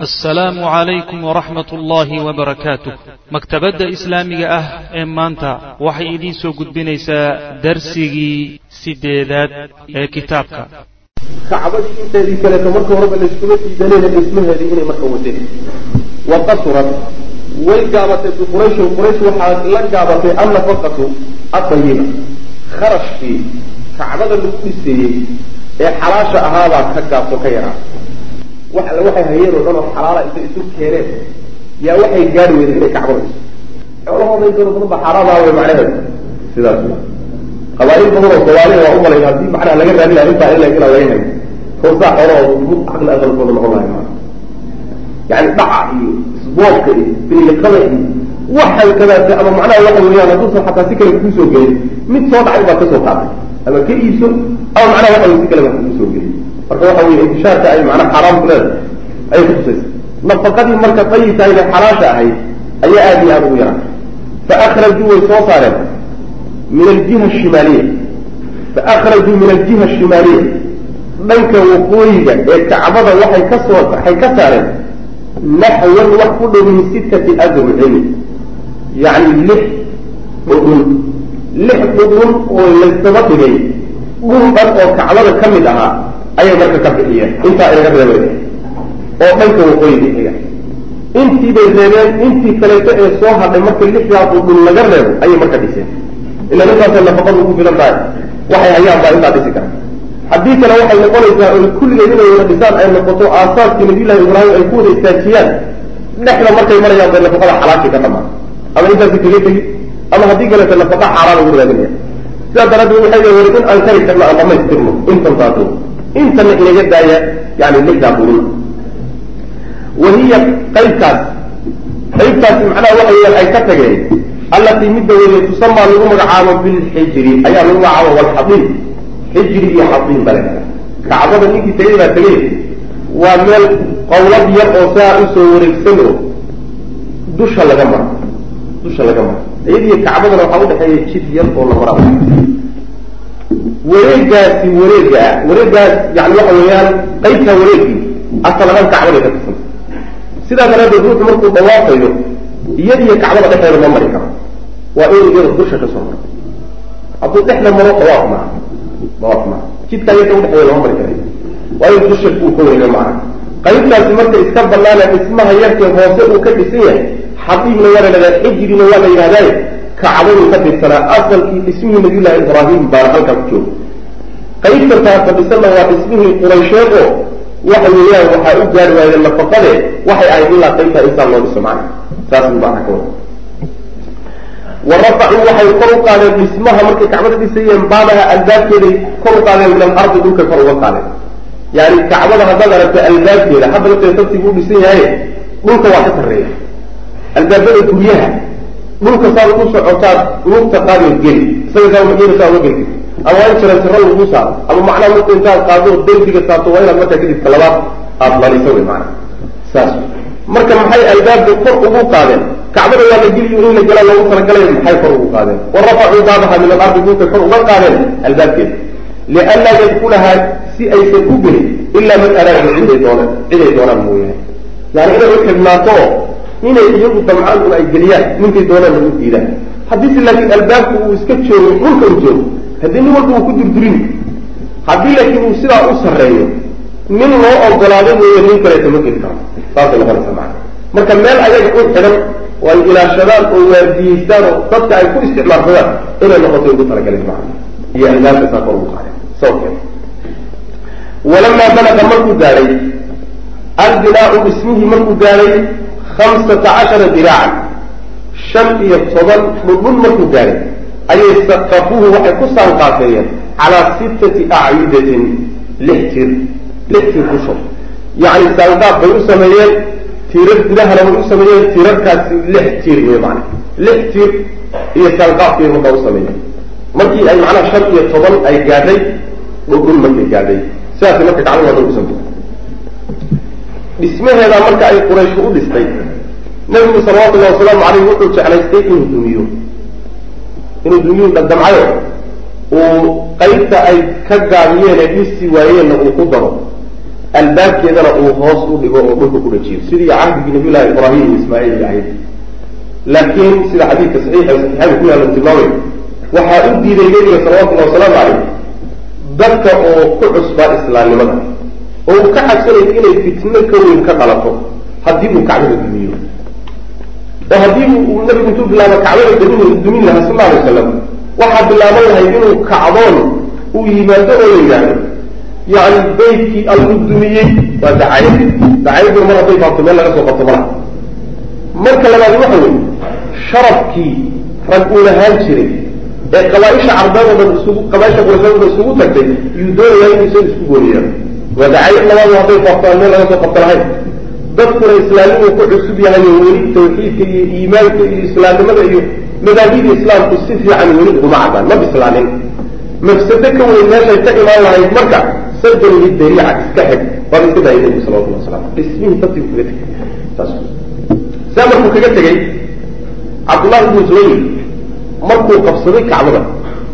assalaamu calaykum waraxmat ullaahi wabarakaatuh maktabadda islaamiga ah ee maanta waxay idiin soo gudbinaysaa darsigii siddeedaad ee kitaabka kacbadii inteedii kaleeto marka horeba layskuma diidanayna dhismaheedii inay marka wadeen wa qasurat way gaabatay biqurayshin quraysh waxaa la gaabatay annafaqatu adayiba kharashkii kacbada lagu dhiseeyey ee xalaasha ahaabaa ka gaabto ka yaraa wax alle waxay hayeen oo dhan oo xalaala intay isu keeneen yaa waxay gaari weyday inay kacbada dhiso xoolahooda intooda badan ba xaaraam aha wey macnaheedu sidaas wey qabaail badan oo soomaaliya waa umalay haddii macnaha laga raadi laha intaa ila inaa laga hayo koosaa xoolahooda mid caqli aqalkooda noqon lahay maa yani dhaca iyo isboobka iyo biliiqada iyo waxan kadaate ama macnaha waxa weeyaan hadduusan xataa si kale kuusoo gelin mid soo dhacay baad kasoo qaatay ama ka iibso ama macnaha waxa wey si kale baa kuusoo gelin marka waxa weye intishaarka ay macnaha xaaraam ku leedahay ayay kutusaysa nafaqadii marka dayibkahayna xalaasha ahayd ayaa aada iyo aada ugu yaraa fa akrajuu way soo saareen min aljiha ashimaaliya fa akrajuu min aljiha ashimaaliya dhanka waqooyiga ee kacbada waxay ka soo waxay ka saareen naxwan wax ku dhow min sittati adrucin yacni lix dhudhun lix dhudhun oo laysdaba dhigay dhul dhan oo kacbada ka mid ahaa ayay marka ka bixiyeen intaa inaga reebay oo dhanka waqooyiga xiga intii bay reebeen intii kaleeto ee soo hadhay marka lixdaa dhudhun laga reebo ayay marka dhiseen ila intaasay nafaqadu ku filan tahay waxay hayaan baa intaa dhisi kara haddii kale waxay noqonaysaa oo kulligeed inay wada dhisaan ay noqoto aasaaskii nabiyullahi ibraahim ay ku wada istaajiyaan dhexda markay marayaan bay nafaqada xalaashii ka dhamaan ama intaasi kaga tegi ama haddii kaleeto nafaqa xaaraan ugu raadinaya sidaa daraaddeed waxay leeyihin in aan kari karno aan dhamaystirno intan taaso intana inaga daaya yani lixdaa qurun wahiya qaybtaas qaybtaasi macnaha waxa weeyaan ay ka tageen allatii midda weeye tusamaa lagu magacaabo bilxijri ayaa lagu magacaabo walxadiim xijri iyo xadiim bale kacbada ninkii tegay baa tegay waa meel qowlad yar oo saa usoo wareegsan oo dusha laga maro dusha laga maro iyadiyo kacbadana waxaa udhexeeya jid yar oo la maraa wareegaasi wareega ah wareegaas yani waxa weeyaan qaybtaa wareegii asalahaan kacbaday ka tirsan sidaa daraaddeed ruuxu markuu dawaafayo iyadiyo kacbada dhexeeda ma mari karo waa inuu iyada dusha ka soo maro hadduu dhexda maro dawaaf maaha dawaaf maaha jidkaa yarka udhexeeya lama mari karayo waa in dusha uu ka wareega maaha qaybtaasi marka iska banaana dhismaha yarkee hoose uu ka dhisan yahay xadiibna waa la yidhahdaa xijrina waa la yidhahdaaye kacbaduu ka tirsanaa asalkii dhismihii nabiyullahi ibraahim baana halkaa ku jooga qaybta taasa dhisanna waa dhismihii quraysheed oo waxa weeyaan waxaa u gaari waayeen nafaqade waxay ahayd ilaa qaybtaa insaan loo dhiso macna saas buu macna ka wada wa rafacuu waxay kor u qaadeen dhismaha markay kacbada dhisayeen baadaha albaabkeeday kor u qaadeen min alardi dhulkay kor uga qaadeen yani kacbada haddaad aragta albaabkeeda hadda lafteeda sabtigu u dhisan yahay dhulka waa ka sarreeya albaabada guryaha dhulka saad ugu socotaad lugta qaadoo geli isaga saa mageeda saa uga gelti ama waa in jarantiro lagu saaro ama macnaha marka intaad qaado derbiga saarto waa inaad markaa kadib talabaad aada laliso wey maana saas marka maxay albaabka kor ugu qaadeen kacbada waa la geliyo in la gala loogu talagalay maxay kor ugu qaadeen wa rafacuu baabaha min alardi dhulkay kor uga qaadeen albaabkeeda lianlaa yadkulahaa si aysan u gelin ilaa man araada ciday doonaan ciday doonaan mooyaane yani inay u xidhnaato oo inay iyagu damcaan un ay geliyaan ninkay doonaan lagu diidaan haddii se laakiin albaabku uu iska joogo dhulka u joogo haddii nin walba uu ku durdurin haddii laakiin uu sidaa u sarreeyo nin loo ogolaaday mooye nin kaleeto ma geli karo saasay noqonaysa macana marka meel ayaga u xidhan oo ay ilaashadaan oo waardiyeystaan oo dadka ay ku isticmaalsadaan inay noqoto ugu talagaleen macana iyo albaabka saa kor ugu qaadeen sababkeeda walamaa balaga markuu gaadhay albinaau dhismihii markuu gaadhay hamsata cashara diraacan shan iyo toban dhudhun markuu gaadhay ayay saqafuuhu waxay ku saanqaafeeyeen calaa sittati acyudatin lix tir lix tir kusho yacni saanqaaf bay u sameeyeen tirar gudahana way u sameeyeen tirarkaasi lix tir wey macana lix tir iyo saanqaafkay markaa u sameeyeen markii ay macnaha shan iyo toban ay gaadhay dhudhun markay gaadhay sidaasay marka gacmo wada usanta dhismaheeda marka ay qurayshu u dhistay nabigu salawatullahi wasalaamu caleyh wuxuu jeclaystay inuu dumiyo inuu dumiyu dhadamcayo uu qaybta ay ka gaabiyeen ee dhisi waayeenna uu ku daro albaabkeedana uu hoos u dhigo oo dhulka ku dhajiyo sidii cahdigii nabiy llahi ibraahim iyo ismaaciil ahayd laakiin sida xadiidka saxiixa saxiixada ku yaalla tilmaamay waxaa u diiday nebiga salawatullahi wasalaamu caleyh dadka oo ku cusbaa islaamnimada oo uu ka cabsanayo inay fitno ka weyn ka dhalato haddii uu kacbada dumiyo oo haddii uu nabigu intuu bilaabo kacbada damin dumin lahaa sal alay wasalam waxaa bilaaban lahay inuu kacdoon uu yimaado oo la yidhaahdo yani baydkii alluu dumiyey waa dacayad dacayaduna mar hadday faafto meel laga soo qabto malaha marka labaad waxa wey sharafkii rag uu lahaan jiray ee qabaaisha carbeedoodan isugu qabaaisha qurashadooda isugu tagtay yuu doonayaa inuu isaga isku gooniyaa waa dacayad labaadu hadday faafto aan meel laga soo qabto lahayn dadkuna islaamnimu ku cusub yahay oo weli tawxiidka iyo iimaanka iyo islaamnimada iyo madaahida islaamku si fiican weli uguma cadaan ma bislaanin mafsado ka weyn meeshay ka imaan lahayd marka sadan lidariica iska xig waaba iska daayay nabigu salawatullah wasalam dhismihii dadkii kaga tegay saas saa markuu kaga tegey cabdullahi ibnu zubayr markuu qabsaday kacbada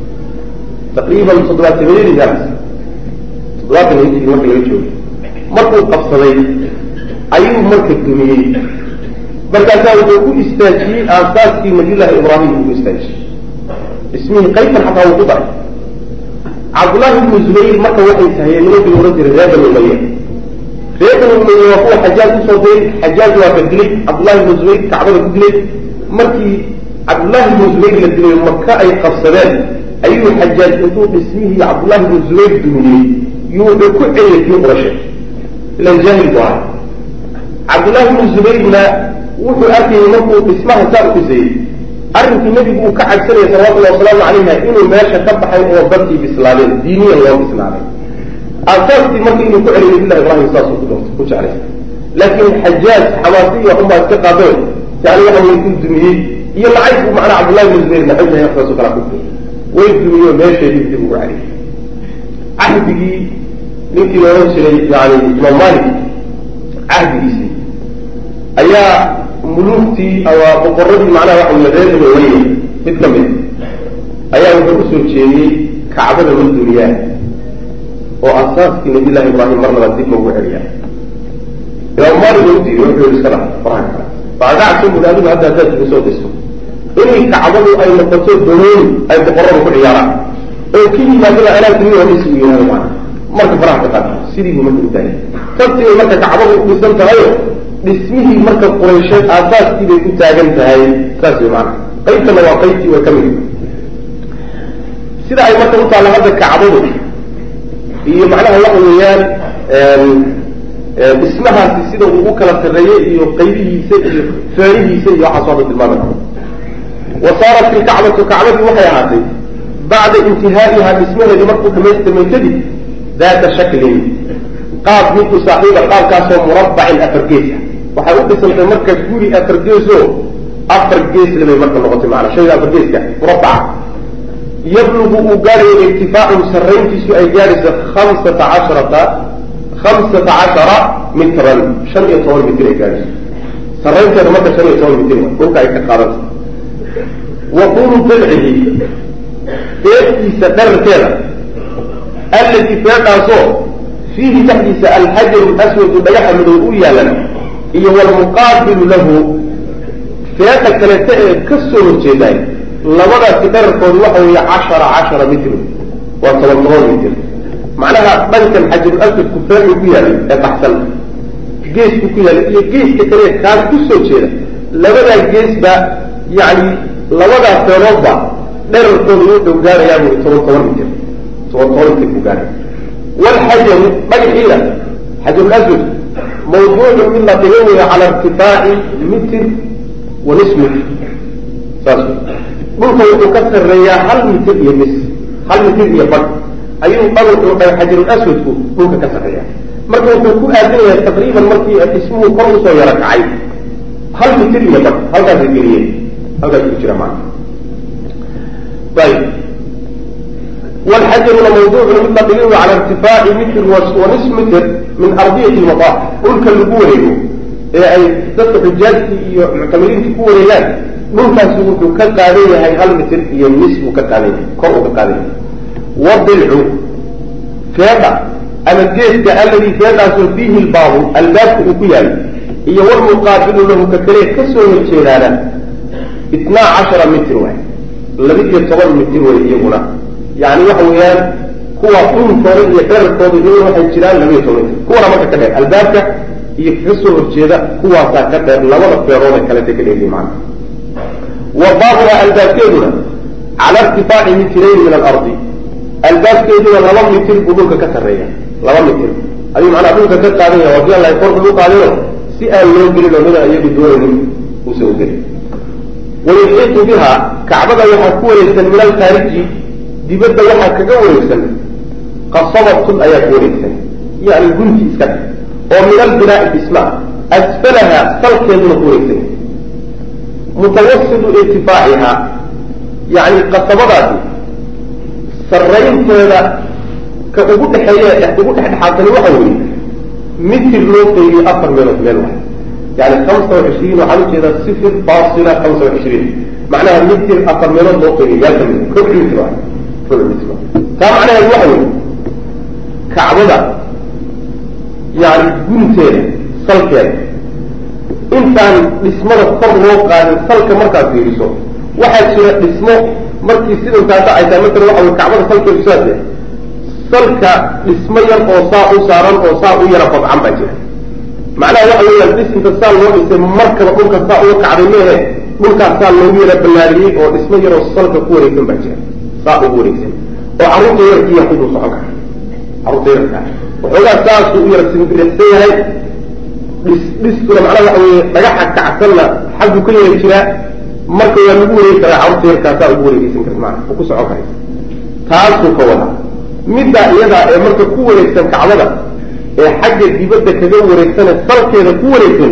taqriiban toddobaatameeyadii gaas toddobaatan hijri marka laga joogay markuu qabsaday ayuu marka dumiyey markaasaa wuxuu ku istaajiyey aasaaskii nabiyullahi ibraahim uu ku istaajiyey ismihii qaybtan xataa wuu ku daray cabdullahi ibnu zubayr marka waxay tahayeen nimankii la odhan jiray reer bani umaya reer bani umaya waa kuwa xajaaj usoo diray xajaaj waa ka dilay cabdullahi ibnu zubayr kacbada ku dilay markii cabdullahi ibnu zubayr la dilay maka ay qabsadeen ayuu xajaaj intuu dhismihii cabdullahi ibnu zubayr dumiyey yuu wuxuu ku celiyay kii qurashe ilan jaahil bu ahay cabdullahi ibnu zubayrna wuxuu arkayay markuu dhismaha saa u dhisayey arrinkii nebigu uu ka cabsanayay salawatullahi wasalaamu calayha inuu meesha ka baxay oo dadkii bislaadeen diiniyan loo bislaaday aasaaskii marka inuu ku celiyo nabillahi ibraahim saasuu ku doortay ku jeclay laakiin xajaaj xamaasiya unbaa iska qaadeen yani waxa way ku dumiyey iyo lacag buu macnaa cabdullahi ibnu zubayr naxojahay waxdaasoo kala ku way dumiyo meesheedii dib ugu celiyay cahdigii ninkii la odhan jiray yani imaam malik cahdigiisii ayaa muluugtii ama boqoradii macnaha waxa wey reer bani umaya mid ka mid ayaa wuxuu usoo jeediyey kacbada la duniyaa oo asaaskii nabiy llahi ibraahim mar labaad dib loogu celiyaa imaam malik oo udiiday wuxuu yihi iska dhaaf faraha kale waxaa ka cabsan buri adigu hadda haddaad igu soo disto inay kacbadu ay noqoto dolooni ay boqoradu ku ciyaaraan oo ki yimaadaba anaa duni oo dhis u yihahdo macana marka faraha ka qaada sidii buu marka utaagay sabtibay marka kacbadu u dhisan tahayo dhismihii marka quraysheed aasaaskii bay ku taagan tahay saas way maana qaybtana waa qaybtii way ka mid sida ay marka u taalla hadda kacbadu iyo macnaha waxa weeyaan dhismahaasi sida uu u kala sarreeyey iyo qaybihiisa iyo feerihiisa iyo waxaas hadda tilmaamay wa saarat ilkacbatu kacbadii waxay ahaatay bacda intihaa'iha dhismaheedii markuu dhamaystirmay kadib daata shaklin qaab midku saaxiiba qaabkaasoo murabbacin afar gees ah waxay u dhisantay marka guri afar geesoo afar geesle bay marka noqotay maanaa shayga afar geeska murabbaca yablugu uu gaadhayo irtifaacun sarrayntiisu ay gaadhayso khamsata casharata khamsata cashara mitran shan iyo toban mitir ay gaadhayso sarraynteeda marka shan iyo toban mitir dhulka ay ka qaadanta wa tuulu dilcihi feedkiisa dherarkeeda allati feedhaasoo fiihi dhexdiisa alxajaru aswadu dhagaxa madow u yaalana iyo walmuqaabilu lahu feedha kaleta ee ka soo horjeedaay labadaasi dherarkoodu waxa weeye cashara cashara mitr waa toban toban mitir macnaha dhankan xajarul aswadku feedhu ku yaalay ee baxsan geesku ku yaalay iyo geeska kale kaas ku soo jeeda labadaa geesba yacni labadaa feedoodba dherarkoodu wuxuu gaarayaa bui toban toban mitir toban toban mitir ku gaaray walxajaru dhagaxiina xajarul aswad mawduucu mid la dhigan weya cala irtifaaci mitir wa nis mitr saas dhulka wuxuu ka sarreeyaa hal mitir iyo mis hal mitir iyo badh ayuu dhagu xajarul aswadku dhulka ka sarreeya marka wuxuu ku aadan yahay taqriiban markii dhismuhu kor usoo yaro kacay hal mitir iyo badh halkaasa geliyeen halkaas ku jira maana ayb walxajaruna mawduucun mid la dhigay cala irtifaaci mitr wa nis mitr min ardiyati lmadaaf dhulka lagu wareego ee ay dadka xujaajtii iyo muctamiriintii ku wareegaan dhulkaasi wuxuu ka qaadan yahay hal mitir iyo nis buu ka qaadan yahay kor uu ka qaadan yahay wadilcu feedha ama geeska alladii geedaasoo fiihi lbaabu albaabka uu ku yaalo iyo walmuqaabilu lahu ka kale kasoo horjeedaana itnaa cashara mitir waay laba-iyo toban mitir way iyaguna yani waxa weeyaan kuwa dhunkooda iyo dherarkooda iyaguna waxay jiraan laba-iyo toban mitir kuwana marka ka dheer albaabka iyo kaga soo horjeeda kuwaasaa ka dheer labada feeroode kalete ka dheeri macna wa baabuha albaabkeeduna cala irtifaaci mitirayni min alardi albaabkeeduna laba mitir buu dhulka ka sarreeya laba mitir ayuu macnaa dhulka ka qaadan yaha wadi alla korka u qaadino si aan loo gelin oo mida iyagu doonaynin uusa u gelin wayuxiitu biha kacbada waxaa ku wareegsan min alkhaariji dibadda waxaa kaga wareegsan qasabatun ayaa ku wareegsan yani gunti iska dhe oo min albinaa'i dhisma asfalaha salkeeduna ku wareegsan mutawasilu irtifaaciha yani qasabadaasi sarraynteeda ka ugu dhexeeye ugu dhexdhexaadani waxa weeye mitir loo qeybiyo afar meelood meel waay yani hamsa wa cishriin waxaan ujeedaa sifir faasila hamsa wa cishriin macnaha mitir afar meelood loo qeybiyo yaa kamid rubuc mitir waay rubuc mitir waay taa macnaheedu waxa weeye kacbada yani gunteeda salkeeda intaan dhismada kor loo qaadin salka markaad fiiriso waxaa jira dhismo markii sidankaa dhacaysaa matala waxa wey kacbada salkeedu sidaas salka dhismo yar oo saa u saaran oo saa u yara qodcan baa jira macnaha waxa weeyaan dhisinka saa loo dhisay markaba dhulka saa uga kacday meehe dhulkaas saa loogu yara ballaariyey oo dhismo yaroo salka ku wareegsan baa jira saa ugu wareegsan oo carruurta yarkiiya kuduu socon kara carruurta yarka waxoogaa saasuu u yara simbirixsan yahay dhis dhistuna macnaha waxa weeye dhagaxa kacsanna xaggu ka yara jiraa marka waa lagu wareegi karaa carruurta yarkaa saa ugu wareegeysan kara maana oo ku socon karay taasuu ka wadaa middaa iyadaa ee marka ku wareegsan kacbada ee xagga dibadda kaga wareegsane salkeeda ku wareegsan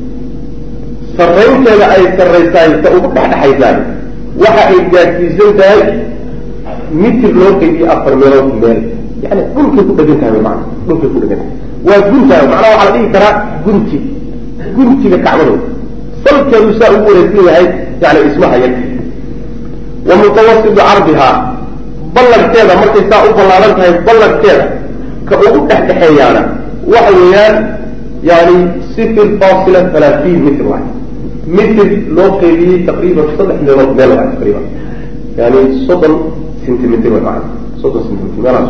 sarraynteeda ay sarraysaay ta ugu dhexdhexaysaay waxa ay gaadsiisan tahay mitir loo qeybiyo afar meelood meel yani dhulkay ku dhegan tahay maana dhulkay ku dhegan tahay waa guntahay macnaha waxaa la dhihi karaa gunti guntiga kacbadooda salkeedu saa ugu wareegsan yahay yani ismaha yar wa mutawasitu cardihaa ballankeeda markay saa u ballaaran tahay ballankeeda ka ugu dhexdhexeeyaana waxa weeyaan yani sifir fasila halaatiin mitr waay mitr loo qeybiyey taqriiban saddex meelood meel waay taqriiban yani soddon centimitr way maana soddon centimitr meelaas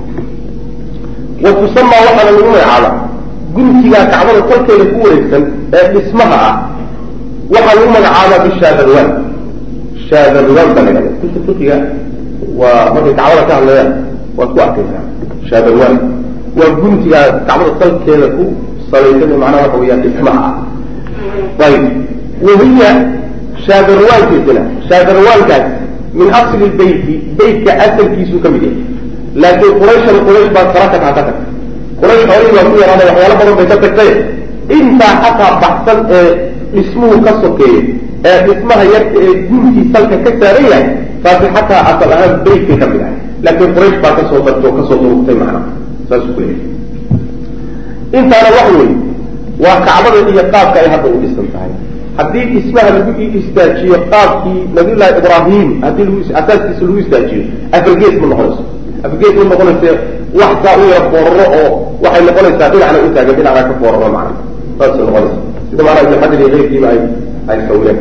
wa tusamaa waxaana lagu magacaaba guntigaa kacbada salkeeda ku wareegsan ee dhismaha ah waxaa lagu magacaabaa bishaadarwan shaadarwan baa la yhahda kutub fiqiga waa markay kacbada ka hadlayaan waad ku arkaysaa shaadarwan waa guntigaa kacbada salkeeda ku salaysan macnaha waxa weyaan dhismaha ah ayb wahiya shaadarwaankiisina shaadarwaankaas min asli beyti beytka asalkiisuu ka mid yahay laakiin qurayshan quraysh baa sara ka taa ka tagtay quraysh xoolihii baa ku yaraada waxyaalo badan bay ka tagtay intaa xataa baxsan ee dhismuhu ka sokeeyo ee dhismaha yarka ee guntii salka ka saaran yahay taasi xataa asal ahaan beytkay ka mid ahay laakiin quraysh baa kasoo tagto kasoo durugtay macnaha saasuu ku leeyahay intaana wax wey waa kacbada iyo qaabka ay hadda u dhisan tahay haddii dhismaha lagu istaajiyo qaabkii nabiyullahi ibraahim haddii lagu asaaskiisa lagu istaajiyo afargees ma noqonayso afargees ma noqonayse wax saa u yara fooraro oo waxay noqonaysaa dhinacna u taagan dhinacna ka fooraro macna saasay noqonaysa sida macnaha ibn xajar iyo keyrkiiba ay ay sawireen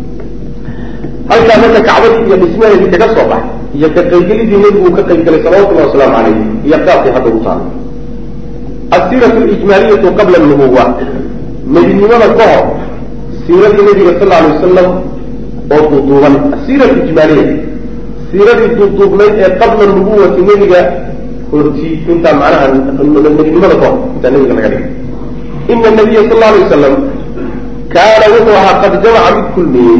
halkaa marka kacbadii iyo dhismaheedii kaga soo baxay iyo ka qaybgelidii nebigu uu ka qaybgelay salawatullahi wasalaamu calayh iyo qaabkii hadda u taalo asiiratu lijmaaliyatu qabla nubuwa nebinimada ka hor siiradii nabiga sal alay wasalam oo duuduuban asiira ijmaaliya siiradii duuduubnayd ee qabla nubuwati nebiga horti intaa macnaha nebinimada ka hor intaa nebiga laga dhigay ina nabiya sal la alay wasalam kaana wuxuu ahaa qad jamaca mid kulmiyey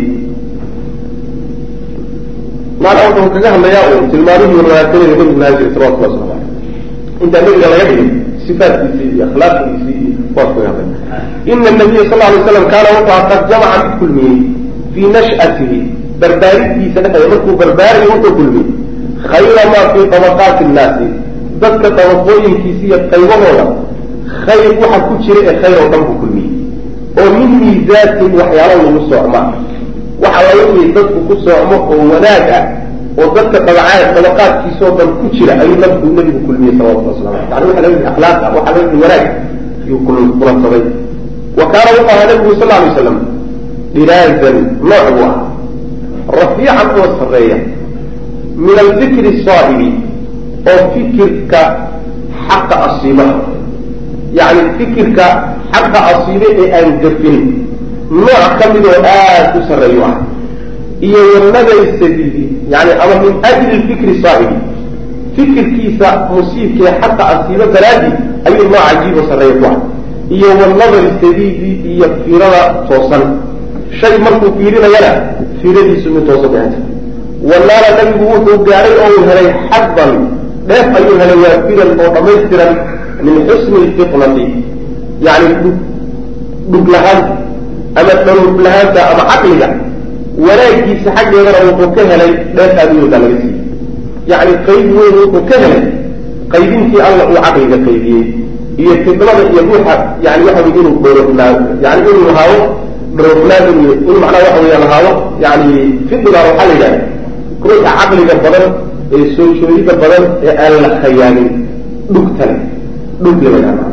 maanaa wuxuu kaga hadlayaa un tilmaamihii wanaagsanada nebigu lahaan jiray salawatullah waslamu aleyh intaa nebiga laga dhigay sifaatkiisii iyo akhlaaqdiisii iyo kuwaas kaga hadlay ina nabiya sal alay slam kaana wuxuu ahaa qad jamaca mid kulmiyey fii nash'atihi barbaaridiisa dhexeeda markuu barbaarayo wuxuu kulmiyey khayra maa fii tabaqaati nnaasi dadka dabaqooyinkiisa iyo qaybahooda khayr waxa ku jira ee khayr oo dhan buu kulmiyey oo min miisaatin waxyaalo lagu socma waxa la wixii dadku ku socmo oo wanaag ah oo dadka dabacaad dabaqaadkiisoo dhan ku jira ayuu nabku nabigu kulmiyey salawatullah waslamu aleyh yani waxa laga yidhi akhlaaqa waxa laga yidhi wanaag ayuu kulansaday wa kaana wuxuu ahaa nabigu sal alay slam dhiraazan nooc buu ah rafiican oo sarreeya min alfikri saahibi oo fikirka xaqa asiibaha yani fikirka xaqa asiibe ee aan gafin nooc ka mid oo aad u sarreeyu ah iyo wanadari sabiili yani ama min ajli fikri saahibi fikirkiisa musiibka ee xaqa asiibo daraadii ayuu nooc cajiib oo sarreeya ku ah iyo wanadari sabiili iyo fiirada toosan shay markuu fiirinayana fiiradiisu mid toosan bay hanta wanaala nabigu wuxuu gaadhay oo uu helay xadban dheef ayuu helay waafiran oo dhammaystiran min xusni lfitnati yani dhug lahaanta ama dharuub lahaanta ama caqliga wanaagiisa xaggeedana wuxuu ka helay dheef aaduyoodaa laga siiyey yacni qayb weyn wuxuu ka helay qaybintii alla uu caqliga qaybiyey iyo fidnada iyo ruuxa yani waxa wey inuu dhoorofnaa yani inuu lahaado dhoorofnaan in in macnaha waxa weya lahaado yani fidniga waxaa la yidhahda ruuxa caqliga badan ee soo joodida badan ee aan la khayaanin dhugtale dhug lama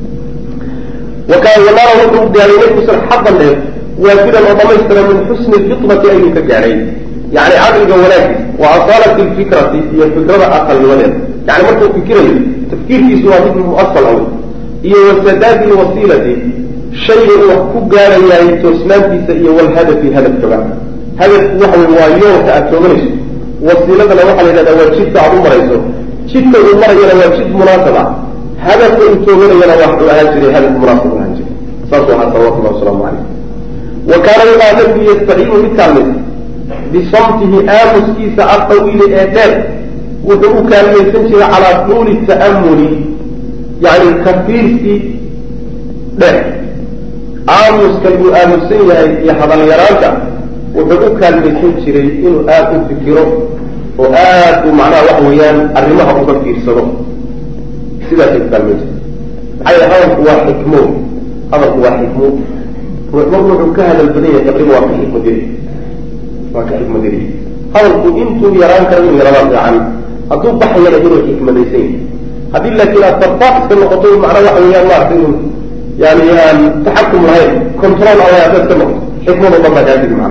wakaan wanaara wuxuu gaahay nabigu sal xadan dheer waafidan oo dhamaystira min xusni lfitnati ayuu ka gaadhay yani caqliga wanaagiis wa asaalati lfikrati iyo fikrada aqalnimadeeda yani markuu fikirayo tafkiirkiisu waa mid muasal aw iyo wasadaadi lwasiilati shayga uu wax ku gaarayahay toosnaantiisa iyo walhadafi hadafkaba hadafku waxa wey waa yoolka aad tooganayso wasiiladana waxaa la yidhahdaa waa jidka aad u marayso jidka uu marayana waa jid munaasab ah hadafka uu tooganayana waxuu ahaan jiray hadaf munaasab ahaan jiray saasuu ahaa salawatullahi wasalaamu calayh wa kaana wuxaa nabigu yastaciinu mid kaalmaysa bisamtihi aamuskiisa altawiili ee dheer wuxuu u kaalmaysan jiray calaa tuuli ta'amuli yani kafiirsi dheer aamuskan uu aamusan yahay iyo hadalyaraanta wuxuu u kaalmaysan jiray inuu aada u fikiro oo aad uu macnaha waxa weeyaan arrimaha uga fiirsado sidaasay ku kaalmaysa maxaa yele hadalku waa xikmo hadalku waa xikmo ruux marku wuxuu ka hadal badan yahay taqriiba waa ka xikmadiri waa ka xikmadiri hadalku intuu yaraan karo inuu yarada fiican hadduu baxayana inuu xikmadaysan yahay haddii laakiin aad farfaaq iska noqoto macnaa waxa weeyaan maarata inuu yani aan taxakum lahayn control alla haddaad iska noqoto xikmado dhan baa kaadigi macna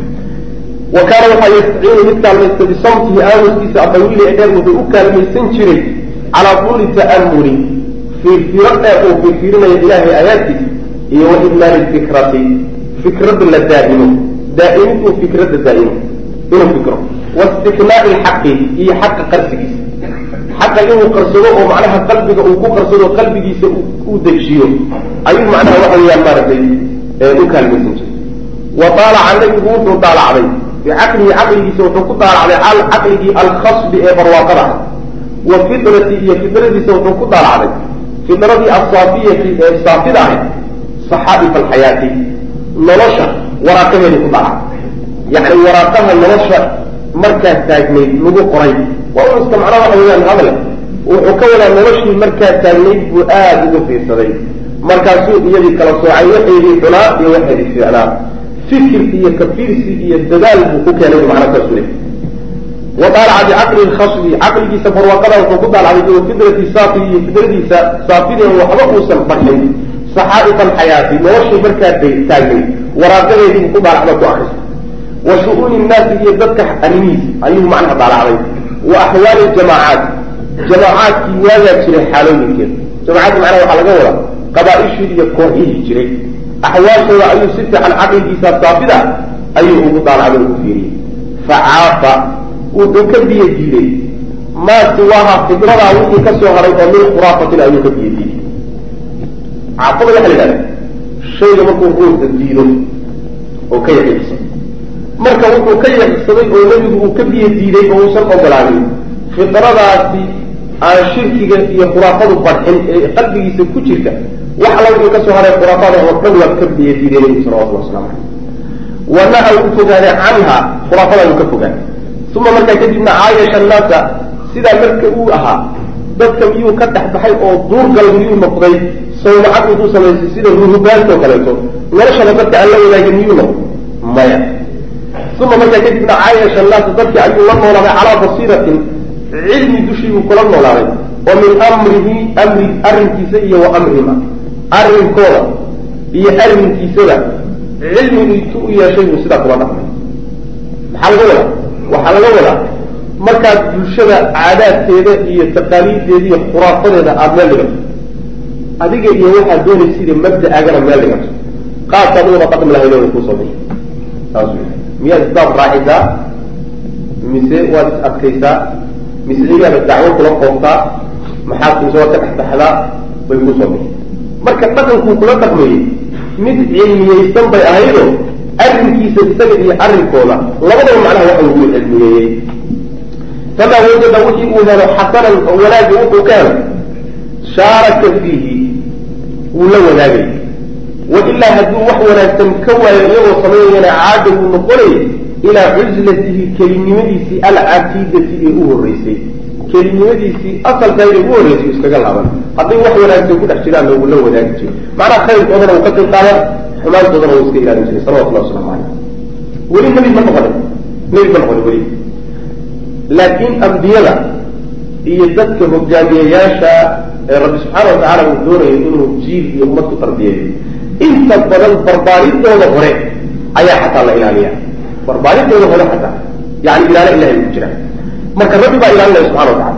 wa kaana waxaa yastaciinu mid kaalmaysta bisamtihi aamuskiisa adawiili ee dheer wuxuu u kaalmaysan jiray calaa tuuli ta'amuli fiirfiiro dheer uu fiirfiirinayo ilaahay aayaadkiisa iyo wa idmaari fikrati fikradda la daa'imo daa'imiduu fikradda daa'imo inuu fikro waistiknaa'i lxaqi iyo xaqa qarsigiisa xaqa inuu qarsado oo macnaha qalbiga uu ku qarsado qalbigiisa uu dejiyo ayuu macnaha waxa weeyaan maaragtay u kaalmaysan jiray wa daalaca nabigu wuxuu daalacday bicaqlihi caqligiisa wuxuu ku daalacday caqligii alkhasbi ee barwaaqada ah wa fidrati iyo fidradiisa wuxuu ku daalacday fidradii asaafiyati ee saafida ahayd saxaa'if alxayaati nolosha waraaqaheedu ku daalacday yacni waraaqaha nolosha markaa taagnayd lagu qoray waa un iska macnaha waxa weyaan hadle wuxuu ka wadaa noloshii markaa taagnayd buu aada ugu fiirsaday markaasuu iyadii kala soocay waxeedii xunaa iyo waxeedii fiicnaa fikir iyo kafiirsi iyo dadaal buu ku keenay macna saasu le wa daalaca bicaqli lkhasbi caqligiisa barwaaqada wuxuu ku daalacday iyo fidrati saafi iyo fidradiisa saafideen waxba uusan barxin saxaa'if alxayaati noloshii markaa taagnayd waraaqadeedii buu ku daalacda ku akristay wa shu-uuni nnaasi iyo dadka arrimihiisa ayuu macnaha daalacday wa axwaali jamaacaat jamaacaadkii waagaa jiray xaalooyinkeeda jamaacadda macnaha waxaa laga wadaa qabaa-ishii iyo kooxihii jiray axwaashooda ayuu si fiican caqligiisa saafida ayuu ugu daalacday ugu fiiriyey facaafa wuxuu ka biyo diiday maa siwaaha fidradaa wixii ka soo haray oo min khuraafatin ayuu ka biyo diiday caafada waxa la yidhahda shayga markuu ruuxda diido oo ka yaqiiqsado marka wuxuu ka yaqiiqsaday oo nebigu uu ka biyo diiday oo uusan ogolaanin fidradaasi aan shirkiga iyo khuraafadu barxin ee qalbigiisa ku jirta wax alla wixii ka soo haray khuraafada oo dhan waa ka biyo diiday nebigu salawatullah waslamu caleyh wanaha uu fogaaday canha khuraafada uu ka fogaaday uma markaa kadibna caayasha annaasa sidaa marka uu ahaa dadka miyuu ka dhex baxay oo duurgal miyuu noqday sawmacad intuu samaysay sida ruhubaantoo kaleeto noloshaba dadka aan la wadaagin miyuu noqday maya uma markaa kadibna caayasha annaasa dadkii ayuu la noolaaday calaa basiiratin cilmi dushii buu kula noolaaday oo min amrihi amri arrinkiisa iyo wa amrihima arrinkooda iyo arrinkiisaba cilmigu intu u yeeshay buu sidaa kula dhaqmay maxaa laga wadaa waxaa laga wadaa markaad bulshada caadaadkeeda iyo taqaaliiddeeda iyo khuraafadeeda aada meel dhigato adiga iyo waxaad doonaysiida mabda-agana meel dhigato qaabkaad u wada dhaqmi lahayd way kuusoo bixi saas wey miyaad isbaab raacisaa mise waad is adkaysaa mise igaada dacwo kula qooftaa maxaad mise waad ka dhexbaxdaa way kuusoo bixi marka dhaqankuu kula dhaqmayey mid cilmiyeysan bay ahaydo arrinkiisa isaga iyo arrinkooda labadaba macnaha waxa lagu cilmiyeeyey famaa wajada wixii uu helo xasanan oo wanaagga wuxuu ka helo shaaraka fiihi wuu la wadaagay wa ilaa hadduu wax wanaagsan ka waayo iyagoo samaynayana caada wuu noqonay ilaa cuslatihi kelinimadiisii alcatiidati ee u horreysay kelinimadiisii asalkayda ugu horreysay iskaga laaban hadday wax wanaagsan ku dhex jiraanna wuu la wadaagi jiray macnaha khayrkoodana wuu ka qayb qaadan xumaantoodana wuu iska ilaalin jiray salawatullahi waslamu caleyh weli nebi ma noqonin nebi ma noqonin weli laakiin ambiyada iyo dadka hogaamiyayaasha ee rabbi subxaana watacaala uu doonayo inuu jiil iyo ummad ku tarbiyeeyo inta badan barbaaridooda hore ayaa xataa la ilaaliya barbaaridooda hore xataa yani ilaalo ilahay ku jira marka rabbi baa ilaalinaya subxana watacala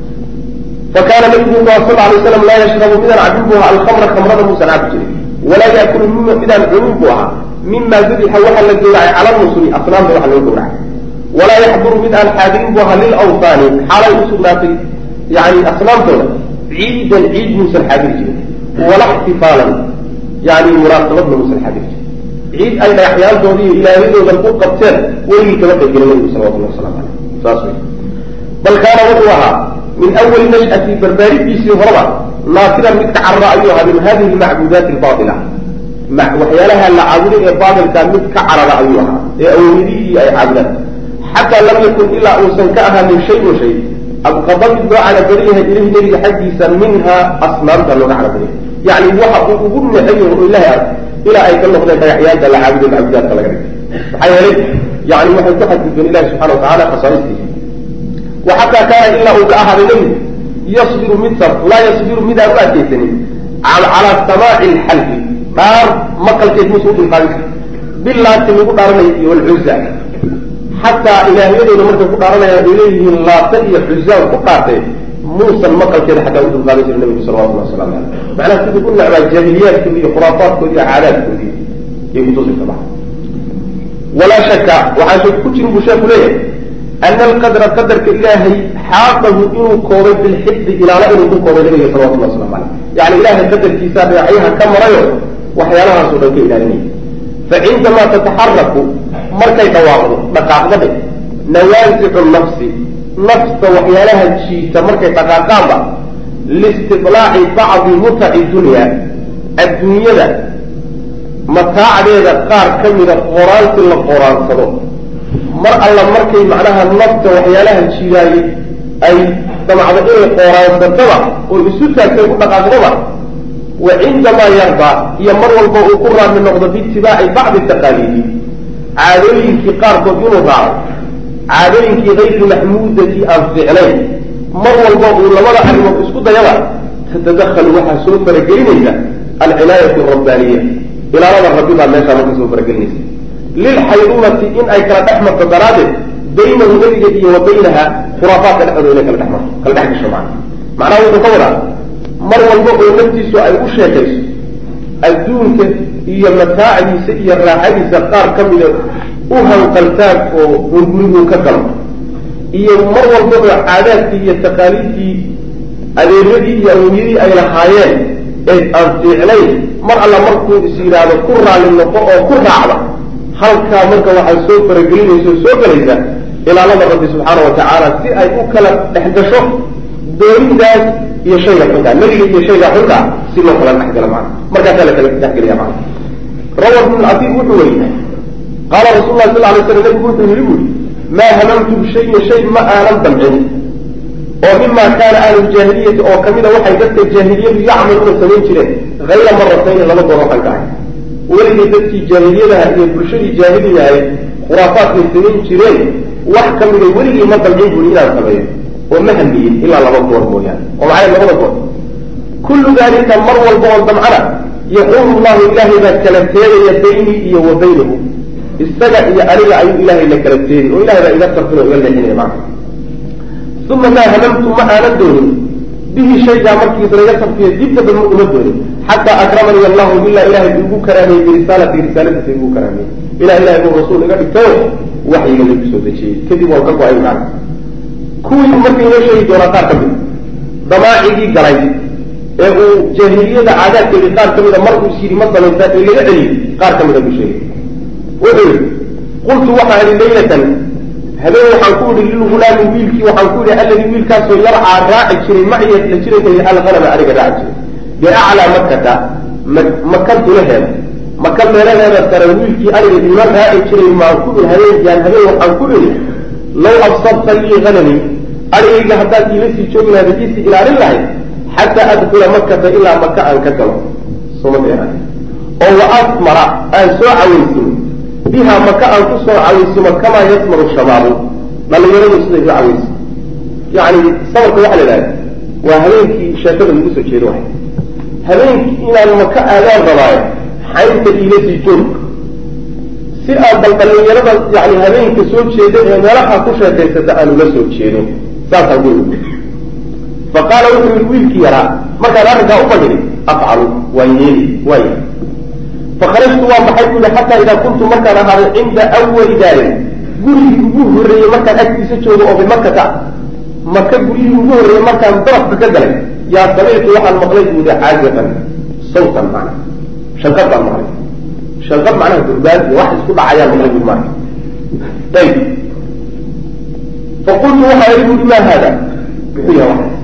fa kaana nabigu sal alay slam laa yashrabu midaan cabin buu ahaa alkhamra khamrada muusan cabi jirin walaa yaakulu mima midaan cunin buu ahaa mima dubixa waxa la gowracay cala nusri asnaamta waxa loo gowracay walaa yaxduru mid aan xaadirin bu ahaa lilawtaani xaalay u sugnaatay yani asnaamtooda ciidan ciid muusan xaadiri jirin wala xtifaalan yani munaasabadna muusan xaadiri jirin ciid ay dhagaxyaantooda iyo ilaahyadooda ku qabteen weligii kama qaybgelin nabigu salawatullah waslamu aleyh saas wey bal kaana wuxuu ahaa min awali nash'ati barbaaridiisii horeba naasiran mid ka carara ayuu ahaa min hadihi lmacbudaati albaatila waxyaalaha la caabuday ee baatilka mid ka carara ayuu ahaa ee awliyadihii ay caabudaan xataa lam yakun ilaa uusan ka ahaanin shayun shay abqada mid loo calabari yahay ilahi nebiga xaggiisa minha asnaamta looga calabariyahay yani waxa uu ugu naceyo oo ilahay ark ilaa ay ka noqdeen dhagaxyaanta la caabuday macbudaadka laga dhigay maxaa yeelay yani waxay ku xadgudbeen ilahi subxana watacala khasaa'istiisa wa xataa kaana ilaa uu ka ahaaday nebigu yasbiru mid sar laa yasbiru midaan u adkaysanin calaa samaaci lxalfi dhaar maqalkeed musu udulqaadin kara bilaati lagu dhaaranaya iyo walcuza xataa ilaahyadooda markay ku dhaaranayaan ay leeyihiin laata iyo xusaan ku dhaartay muusan maqalkeeda xataa u dulqaadan jira nabigu salawatullah waslamu caleyh macnaha siduu u necbaa jaahiliyaadkoodi iyo khuraafaadkoodi iyo caadaadkoodii iyo kutusika maa walaa shaka waxaa shak ku jirin buu sheeku leeyahay ana alqadra qadarka ilaahay xaaqahu inuu koobay bilxifdi ilaala inuu ku koobay nabiga salawatullah waslamu caleyh yani ilahay qadarkiisa dhinacyaha ka marayo waxyaalahaasoo dhan ka ilaalinaya facindamaa tataxaraku markay dhawaaqdo dhaqaaqdade nawaasicu nafsi nafta waxyaalaha jiita markay dhaqaaqaanba liistiطlaaci bacdi mutaci dunya adduunyada mataacdeeda qaar ka mida qoraansi la qoraansado mar alla markay macnaha nafta waxyaalaha jiidaayey ay damacdo inay qoraansataba oo isu taagtay ku dhaqaaqdaba wa cindamaa yardaa iyo mar walba uu ku raadmi noqdo biitibaaci bacdi taqaaliidi caadooyinkii qaarkood inuu raaco caadooyinkii kayri maxmuudati aan fiicnayn mar walba uu labada arrimood isku dayaba tatadakhalu waxaa soo faragelinaysa alcinaayatu rabbaaniya ilaalada rabbi baa meeshaa marka soo faragelinaysa lilxayrumati in ay kala dhex marto daraaddeed baynahu nebiga iyo wa baynaha khuraafaadka dhexdooda inay kala dhex marto kala dhex gasho macna macnaha wuxuu ka wadaa mar walba oo naftiisu ay u sheekayso adduunka iyo mataacdiisa iyo raaxadiisa qaar ka mida u hanqaltaag oo hunguriguu ka galo iyo mar walba oo caadaadkii iyo taqaaliidkii adeeradii iyo awowyadii ay lahaayeen ee aan fiicnayn mar alla markuu is yidhaahdo ku raalli noqo oo ku raacda halkaa marka waxaa soo faragelinaysa oo soo gelaysa ilaalada rabbi subxaana wa tacaala si ay u kala dhex gasho doonidaas iyo shayga xunkaa nebiga iyo shayga xunkaa si loo kala dhexgalo maana markaasaa la kala dhexgelaya maana rawa ibn lcatiq wuxuu weriyey qaala rasul lah sal lay slam nabigu wuxuu yihi buuri maa hamamtu bishayin shay ma aanan damcin oo mima kaana ahlu jaahiliyati oo kamida waxay dadka jaahiliyadu yacmaluuna samayn jireen hayra maratayni laba goor waxaan ka ahay weligay dadkii jaahiliyadaha iyo bulshadii jaahiliyahay khuraafaadkay samayn jireen wax ka mida weligii ma dalcin buri inaan sameeyo oo ma hamiyin ilaa laba goor mooyaane oo maxay labada goor kullu dalika mar walba oo damcana yaxuulu llahu ilaahay baa kala teegaya baynii iyo wa baynahu isaga iyo aniga ayuu ilaahay la kala teegi oo ilahay baa iga sarfin oo iga leexinaya macna uma maa hamamtu ma aanan doonin bihi shaygaa markiisa laga sarfiyo dib damba ma uma doonin xataa akramanii allahu ilaa ilahay igu karaameyey birisaalati risaaladiisa igu karaameyey ilaa ilahay uu rasuul iga dhigtayo waxyiga lagu soo dejiyey kadib waan ka go-ay macna kuwii marka inoo sheegi doonaa qaar ka mid damaacigii galay ee uu jaahiliyada caadaadkeedii qaar ka mida mar uu is yidhi ma samaysaa ee laga celiyey qaar ka mida buu sheegay wuxuu yihi qultu waxaa idhi laylatan habeen waxaan ku idhi lilgulaami wiilkii waxaan ku idhi alladii wiilkaasoo yarcaa raaci jiray maciya la jiray alhanama aniga raaci jiray biaclaa makata maka dulaheeda maka meelaheeda sare wiilkii aniga ima raaci jiray maan ku idhi habeenyaan habeen waxaan ku idhi law absabta lii hanami arigayga haddaad iila sii joogi lahayd iisii ilaalin lahayd xataa adkula makata ilaa maka aan ka galo soma oo wa asmara aan soo cawaysino biha maka aan ku soo cawaysimo kamaa yasmaru shabaabu dhalinyaradu siday u cawayso yani sabarka waxa la idhahda waa habeenkii sheekada lagu soo jeedo waay habeenkii inaan maka aadaan rabaayo xaynta iila sii joog si aan bal dhalinyarada yani habeenka soo jeeda ee meelaha ku sheekaysata aan ula soo jeedo saasaan ku fa qaala wuxuu yihi wiilkii yaraa markaan arrinkaa u fadhiday afcalu waan yeeli waay fakharajtu waan baxay bu yihi xataa idaa kuntu markaan ahaaday cinda awali daarin gurigii ugu horreeyey markaan agtiisa joogo oo bimakata maka guryihii ugu horreeyey markaan darafka ka galay yaa samictu waxaan maqlay bu yihi caazifan sawtan macna shanqad baan maqlay shanqad macnaha durbaan iyo wax isku dhacayaan maqlay bui marka ayib faqultu waxaa ihi bui ma haada muxuu yaha waxaas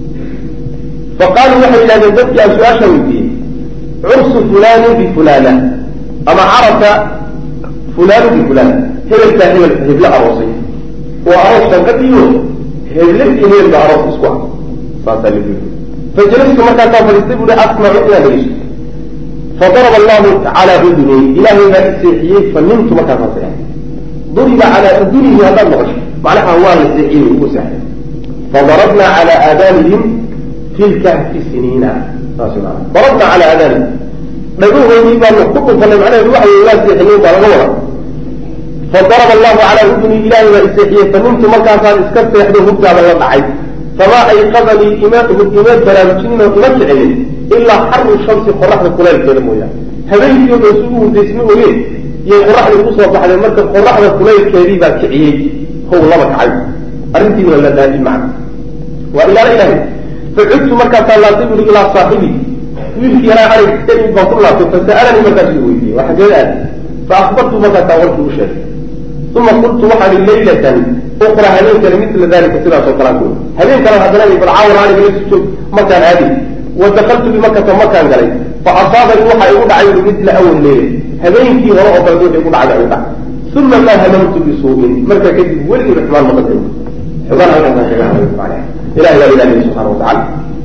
faqaaluu waxay yidhahdeen dadkii aan su-aasha weydiiyey cursu fulani bifulana ama carabka fulanu bifulana hebelkaa hebel heblo aroosay waa aroos shanqadiyo heble iyo hebel baa aroos isku ah saasaa lagu yii fajalastu markaasaa fadhiistay buui asmacu inaan dhegeysto fadaraba allahu calaa uduni ilaahay baa iseexiyey fanintu markaasaa seexay duriba calaa udunihi haddaad maqasho macnaha waa la seexiyey ugu seexay fadarabna calaa aadaanihim tilka fi siniina saas maana darabna calaa aadaanihim dhagahoodii baanu ku dhufanay macnaheedu waxa wey waa seexiyey baa laga wada fadaraba allahu calaa uduni ilaahay baa iseexiyey fanintu markaasaan iska seexday hurgaaba la dhacay famaa ayqadanii ima ima baraarujinin oo ima kicinin ilaa xaru shamsi qoraxda kulaylkeeda mooyaane habeenkii o dhan sugu hurdaysma ogeen iyo qoraxda ugu soo baxday marka qoraxda kulaylkeedii baa kiciyey how laba kacay arrintii waa la daadi macna waa ilaala ilahay facudtu markaasaa laabtay buri ilaa saaxibi wiilkii yaraa arig baan ku laabtay fasa'alanii markaasuu weydiiyey waa xaggee aad fa akbartu markaasaa warkii u sheegay uma qultu waxaan i laylatan ukra habeen kale mila dalika sidaasoo kalaan ku habeen kale haddana balcaawar aniga la joog markaan aadi wa dakaltu bimakata markaan galay fa asaabanii waxaa igu dhacay ui mila awal leyle habeenkii hore oo kale wixii igu dhacda igu dhacay uma maa hamamtu bisuu'in markaa kadib weligii raxmaan ma qadayn xogaan halkaasaan kaga hadlay macnaha ilahi baa ilaaliya subxana watacala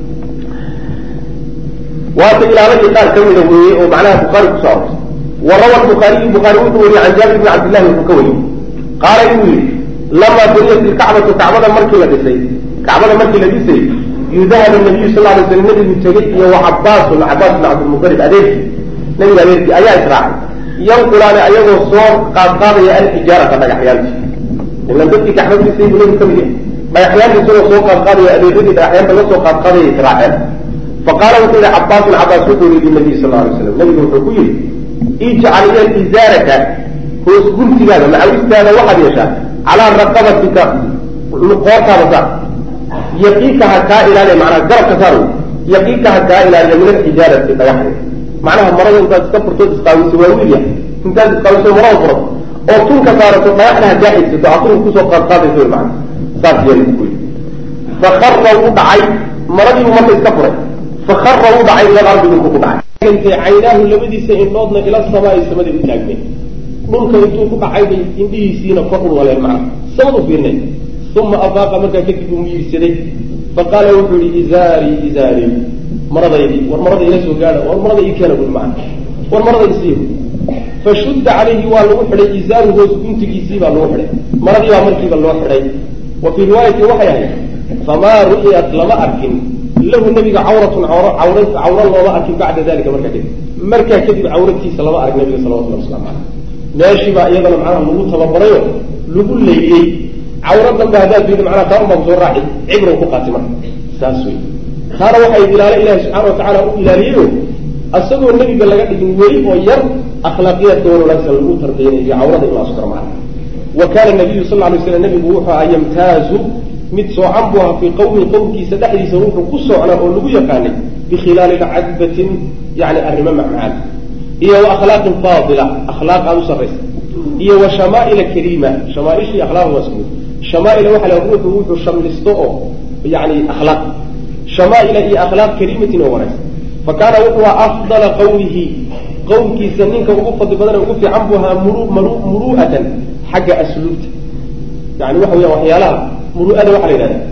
waata ilaaladii qaar ka mida weeye oo macnaha bukhaari kusoo arortay wa rawa bukhaariyu bukhaari wuxuu wariyey can jaabir bni cabdillahi wuxuu ka wariyey qaala inuu yihi lamaa buniyat ilkacbatu kacbada markii la dhisay kacbada markii la dhisay yudahab nabiyu sal lay slam nabigu tegey iyo wa cabaasun cabaas bn cabdilmutalib adeerkii nabiga adeerkii ayaa israacay yanqulaani ayagoo soo qaadqaadaya alxijaarata dhagaxyaanti ilan dadkii kacbada dhisay buu nabigu ka mid yahay dhagaxyaanta isagoo soo qaadqaadaya adeeradii dhagaxyaanta la soo qaadqaadaya israaceen faqaala wuxuu yihi cabaasun cabaas wuxuu yihi linabiy sal lay slam nabigu wuxuu ku yihi ijcal iya izaaraka hoos guntigaada macawistaada waxaad yeeshaa calaa raqabatika qoortaada saar yaqiinka ha kaa ilaaliya macnaha garabka saar yaqiinka ha kaa ilaaliya min alxijaarati dhagaxda macnaha marada intaad iska furtood isqaawiso waa wiilya intaad isqaawiso marada furo oo tunka saarato dhagaxda ha kaa xigsato atunka kusoo qaadqaadayso wy macana saas yeeli ku yii fakara wuu dhacay maradiibu marka iska furay fakara wuu dhacay ila ardi dhulku ku dhacay caynaahu labadiisa indhoodna ila samaai samaday u taagmeen dhulka intuu ku dhacay bay indhihiisiina kor u waleen macna samad u fiirnay uma afaaqa markaa kadib uu miirsaday faqaala wuxuu yihi izaarii izaarii maradaydi war marada ila soo gaadha war marada ii keena bui macna war marada isiiyo fashudda calayhi waa lagu xidhay izaaru hoos guntigiisii baa lagu xidhay maradii baa markiiba loo xidhay wa fii riwaayatin waxay ahayd famaa ru'yat lama arkin lahu nebiga cawratun cawr cawra cawro looma arkin bacda dalika markaa kadib markaa kadib cawratiisa lama arg nabiga salawatullah waslamu caleyh meeshii baa iyadana macnaha lagu tababarayo lagu leyliyey cawro danba haddaad fiidi macnaha taa unbaa kusoo raaci cibrow ku qaati marka saas wey taana waxay ilaalo ilahi subxaana watacaala u ilaaliyeyo asagoo nebiga laga dhigin weli oo yar akhlaaqiyaadka wan wanaagsan lagu tarbiyanayo cawrada in la askaro macna wa kaana nabiyu sal lay slam nebigu wuxuu ahaa yamtaazu mid soocan buu ahaa fii qowmin qowmkiisa dhexdiisa wuxuu ku socnaa oo lagu yaqaanay bikhilaali cadbatin yani arrimo macmacaan iyo wa akhlaaqin faadila akhlaaq aada u sarraysa iyo wa shamaa'ila kariima shamaaishii akhlaaq waa isku mid shamaaila waxa la ruuxu wuxuu shamlisto oo yani akhlaaq shamaa'ila iyo akhlaaq kariimatin oo wanaagsan fa kaana wuxuu ahaa afdala qawmihi qowmkiisa ninka ugu fadli badan ugu fiican buu ahaa muru mru muru'atan xagga asluubta yani waxa weya waxyaalaha muru'ada waxaa la yidhahda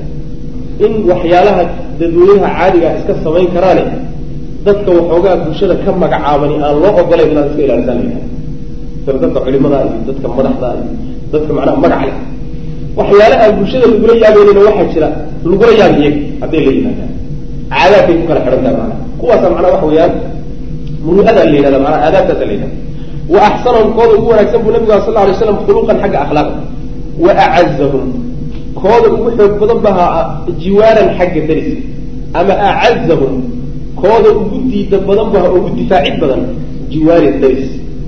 in waxyaalaha dadweynaha caadiga iska samayn karaane dadka waxoogaa bulshada ka magacaabani aan loo ogolayn inaad iska ilaalisaan la yidhahda sida dadka culimada iyo dadka madaxda iyo dadka macnaha magac leh waxyaala aan bulshada lagula yaabeynina waxaa jira lagula yaabi iyaga hadday la yimaadaan caadaadkay ku kala xidhan tahay macnaha kuwaasa macnaha waxa weeyaan muru'ada la yidhahda macnaha aadaabtaasa la yidhahda wa axsanahum kooda ugu wanaagsan buu nabigu sal lla alay slam khuluqan xagga akhlaaqa wa acazahum kooda ugu xoog badan baha jiwaaran xagga dariska ama acazahum kooda ugu diida badan baha oo ugu difaacid badan jiwaari daris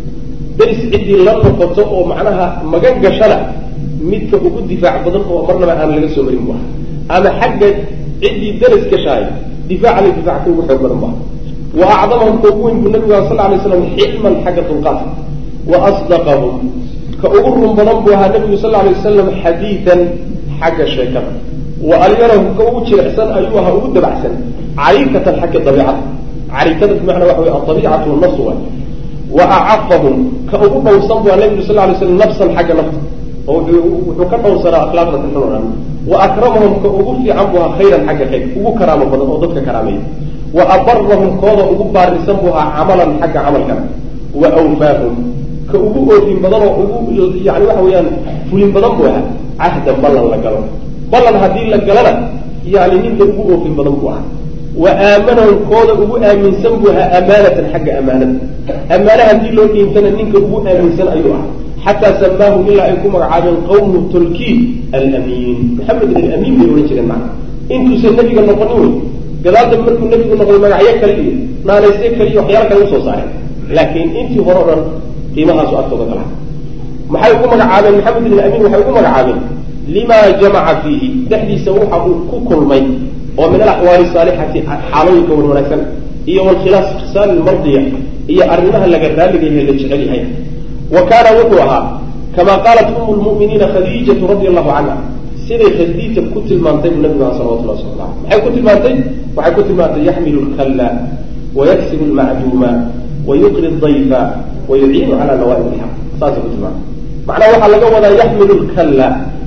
daris ciddii la noqoto oo macnaha magan gashana midka ugu difaac badan oo marnaba aan laga soo marin bu aha ama xagga ciddii daris gashaay difaaca la difacka ugu xoog badan bu aha wa acdamahum ka ugu weyn buu nabigu sal lla alay slam xilman xagga dulqaadka wa asdaqahum ka ugu run badan buu ahaa nabigu sal lla alay wasalam xadiidan xagga sheekada wa alyarahu ka ugu jilicsan ayuu ahaa ugu dabacsan cariikatan xagga dabiicada cariikada bimacnaa waxa wey adabiicatu nafsu waay wa acafahum ka ugu dhowrsan buu ahaa nabigu sal lla alay slam nafsan xagga nafta oo wuxuu ka dhowrsanaa akhlaaqda ka xun o dhan wa akramahum ka ugu fiican buu ahaa khayran xagga khayr ugu karaamo badan oo dadka karaameeya wa abarahum kooda ugu baarisan buu ahaa camalan xagga camalkana wa awfaahum ka ugu oofin badan oo ugu yani waxa weeyaan fulin badan buu ahaa cahdan ballan la galo ballan haddii la galana yani ninka ugu oofin badan buu ahaa wa aamanahum kooda ugu aaminsan buu ahaa amaanatan xagga amaanada amaana haddii loo dhiintana ninka ugu aaminsan ayuu ahaa xataa samaahu ilaa ay ku magacaabeen qawmu tolkii alamiin maxamedin alamiin bay odhan jireen macna intuusan nebiga noqonin wey gadaal dambe markuu nebigu noqday magacyo kale iyo naanaysyo kale iyo waxyaala kale usoo saareen laakiin intii hore o dhan qiimahaasu agtooda kalaha maxay ugu magacaabeen maxamed ibn amiin waxay ugu magacaabeen lima jamaca fiihi dhexdiisa waxa uu ku kulmay oo min alaxwaali saalixati xaalooyinka wan wanaagsan iyo walkhilaas khisaal mardiya iyo arrimaha laga raaliga yahe la jecel yahay wa kaana wuxuu ahaa kama qaalat umu lmu'miniina khadiijatu radi allahu canha siday khadiija ku tilmaantay buu nabigu aha salawatullah wasala ala maxay ku tilmaantay waxay ku tilmaantay yaxmilu lkalla wayaksibu lmacduuma wayuqri dayfa wayuciinu cala nawaaib ilxaq saasay ku tilmaantay macnaha waxaa laga wadaa yaxmilu lkalla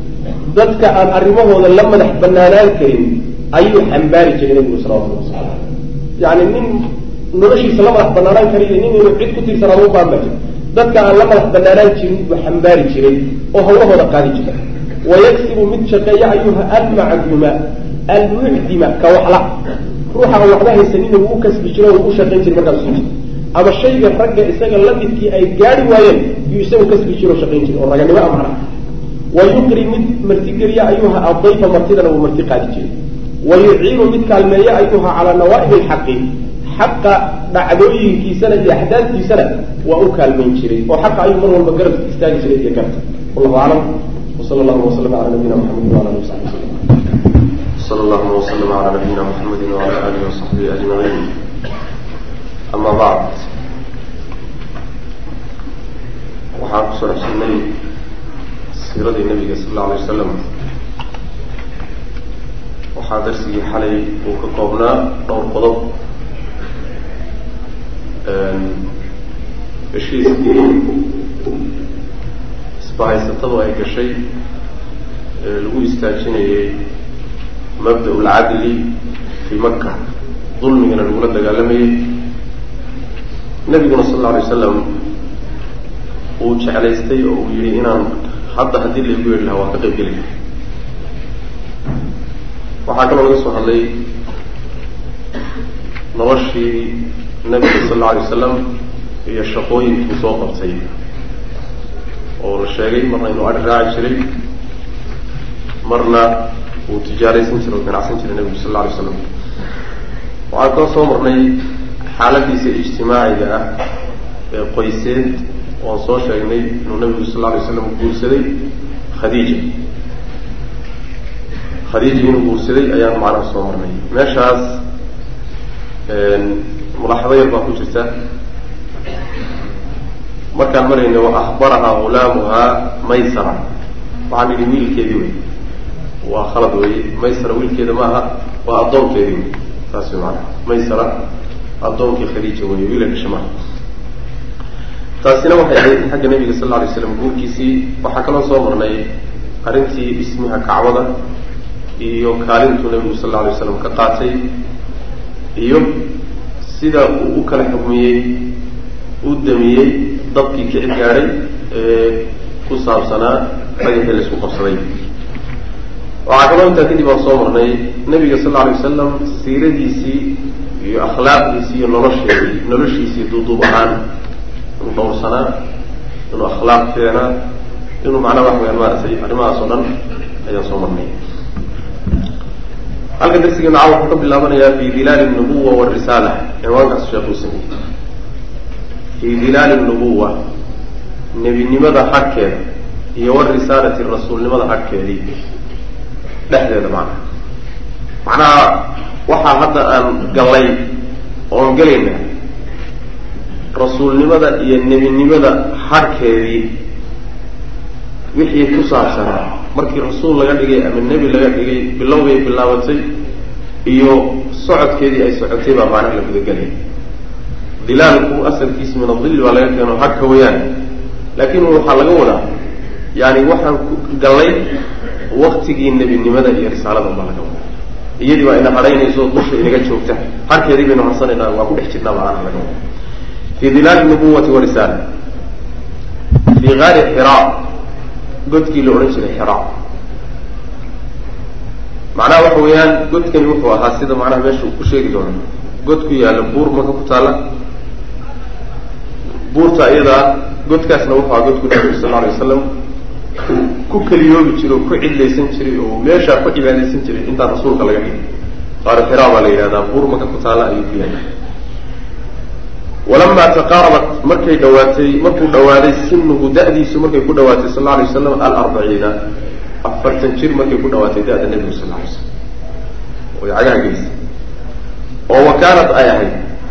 dadka aan arrimahooda la madax banaanaan karin ayuu xambaari jiray nabigu salawatullah wasala ala yani nin noloshiisa la madax banaanaan kara iyo nin inuu cid ku tirsanaado u baan ba jir dadka aan la madax banaanaan jirin buu xambaari jiray oo hawlahooda qaadi jiray wayaksibu mid shaqeeya ayuha almacduma almucdima ka waxla ruuxa aan waxba haysanina wuu u kasbi jiro o u shaqayn jiray markaas suu jira ama shayga ragga isaga lamidkii ay gaari waayeen yuu isagu kasbi jiro o shaqayn jiray oo raganimo a macnaha wa yuqri mid martigeliya ayuha adayfa martidana wuu marti qaadi jiray wa yuciinu mid kaalmeeya ayuha calaa nawaa'ib alxaqi xaqa dhacdooyinkiisana iyo axdaadkiisana waa u kaalmayn jiray oo xaqa ayuu mar walba garab istaagi jiray iyo garta wallahu aclam وصلى الله وسلم على نبينا محمد وعلى اله وصحبه وسلم صلى الله وسلم على نبينا محمد وعلى اله وصحبه اجمعين اما بعد waxaan ku soo xusnay siiradii nabiga sal alla alay wasalam waxaa darsigii xalay uu ka koobnaa dhowr qodob heshiiskii isbahaysatadu ay gashay ee lagu istaajinayay mabda' lcadli fii maka dulmigana lagula dagaalamayay nabiguna sal alla alay wasalam uu jeclaystay oo uu yihi inaan hadda haddii laygu yeedhi lahaa waan ka qayb geli laha waxaa kaloo laga soo hadlay noloshii nabiga sal alla alay wasalam iyo shaqooyinkii soo qabtay oo la sheegay marna inuu adhi raaci jiray marna uu tijaaraysan jiray oo ganacsan jiray nabigu sal alla alay slam waxaan koo soo marnay xaaladiisa ijtimaaciga ah ee qoyseed oan soo sheegnay inuu nabigu sal alla alay slam guursaday khadiija khadiija inuu guursaday ayaan macnaha soo marnay meeshaas mulaaxado yar baa ku jirta markaan marayna wa ahbarahaa hulaamuhaa maysara waxaan idhi wiilkeedii wey waa khalad weye maysara wiilkeeda maaha waa addoonkeedii wey saas way maanaa maysara addoonkii khadiija wey wiila dhasha maaha taasina waxay ahayd xagga nabiga sal lla alay slam guurkiisii waxaa kaloo soo marnay arrintii dhismiha kacbada iyo kaalintuu nabigu sal alla alay slam ka qaatay iyo sida uu u kala xukmiyey u damiyey dabkii kici gaadhay ee ku saabsanaa dhagaxii la isku qabsaday waxaa kaloo intaa kadib aan soo marnay nabiga sal lla alay wasalam siiradiisii iyo akhlaaqdiisii iyo nolosheedii noloshiisii duuduub ahaan inuu dhowrsanaa inuu akhlaaq keenaa inuu macnaha wax weyaan maaragtay arrimahaas oo dhan ayaan soo marnay halkan darsigeena caa wuxuu ka bilaabanayaa fi dilaali nubuwa warisaala cinwaankaas sheekh uu sameeyey fii dilaali nubuwa nebinimada xagkeeda iyo warisaalati rasuulnimada xagkeedii dhexdeeda macnaha macnaha waxaa hadda aan gallay oon gelayna rasuulnimada iyo nebinimada xagkeedii wixii ku saabsanaa markii rasuul laga dhigay ama nebi laga dhigay bilowbay bilaabatay iyo socodkeedii ay socotay baa macnaha la gudagelaya dilaalku asalkiisa min adilli baa laga keeno hagka wayaan laakiin waxaa laga wadaa yani waxaan ku gallay waktigii nebinimada iyo risaalada baa laga wadaa iyadii baa ina hadhaynayso dusha inaga joogta harkeedii baynu harsanaynaa waa ku dhex jirnaa macnaha laga wada fi dilaali nubuwati warisaala fi gaari xira godkii la odhan jiray xira macnaha waxa weeyaan godkani wuxuu ahaa sida macnaha meesha uu ku sheegi doono god ku yaalla buur maka ku taalla buurta iyadaa godkaasna wuxuu ahaa godku nabigu sal alay wasalam ku keliyoobi jiray oo ku cidlaysan jiray oo meeshaa ku cibaadaysan jiray intaan rasuulka laga dhigay qaari xiraa baa la yidhahdaa buur maka ku taalla ayuu ku yaalla walamaa taqaarabat markay dhawaatay markuu dhawaaday sinuhu da'diisu markay ku dhawaatay sal alay wasalam alarbaciina afartan jir markay ku dhawaatay da'da nebigu sal alay slam way cagaha gelisay oo wa kaanat ay ahayd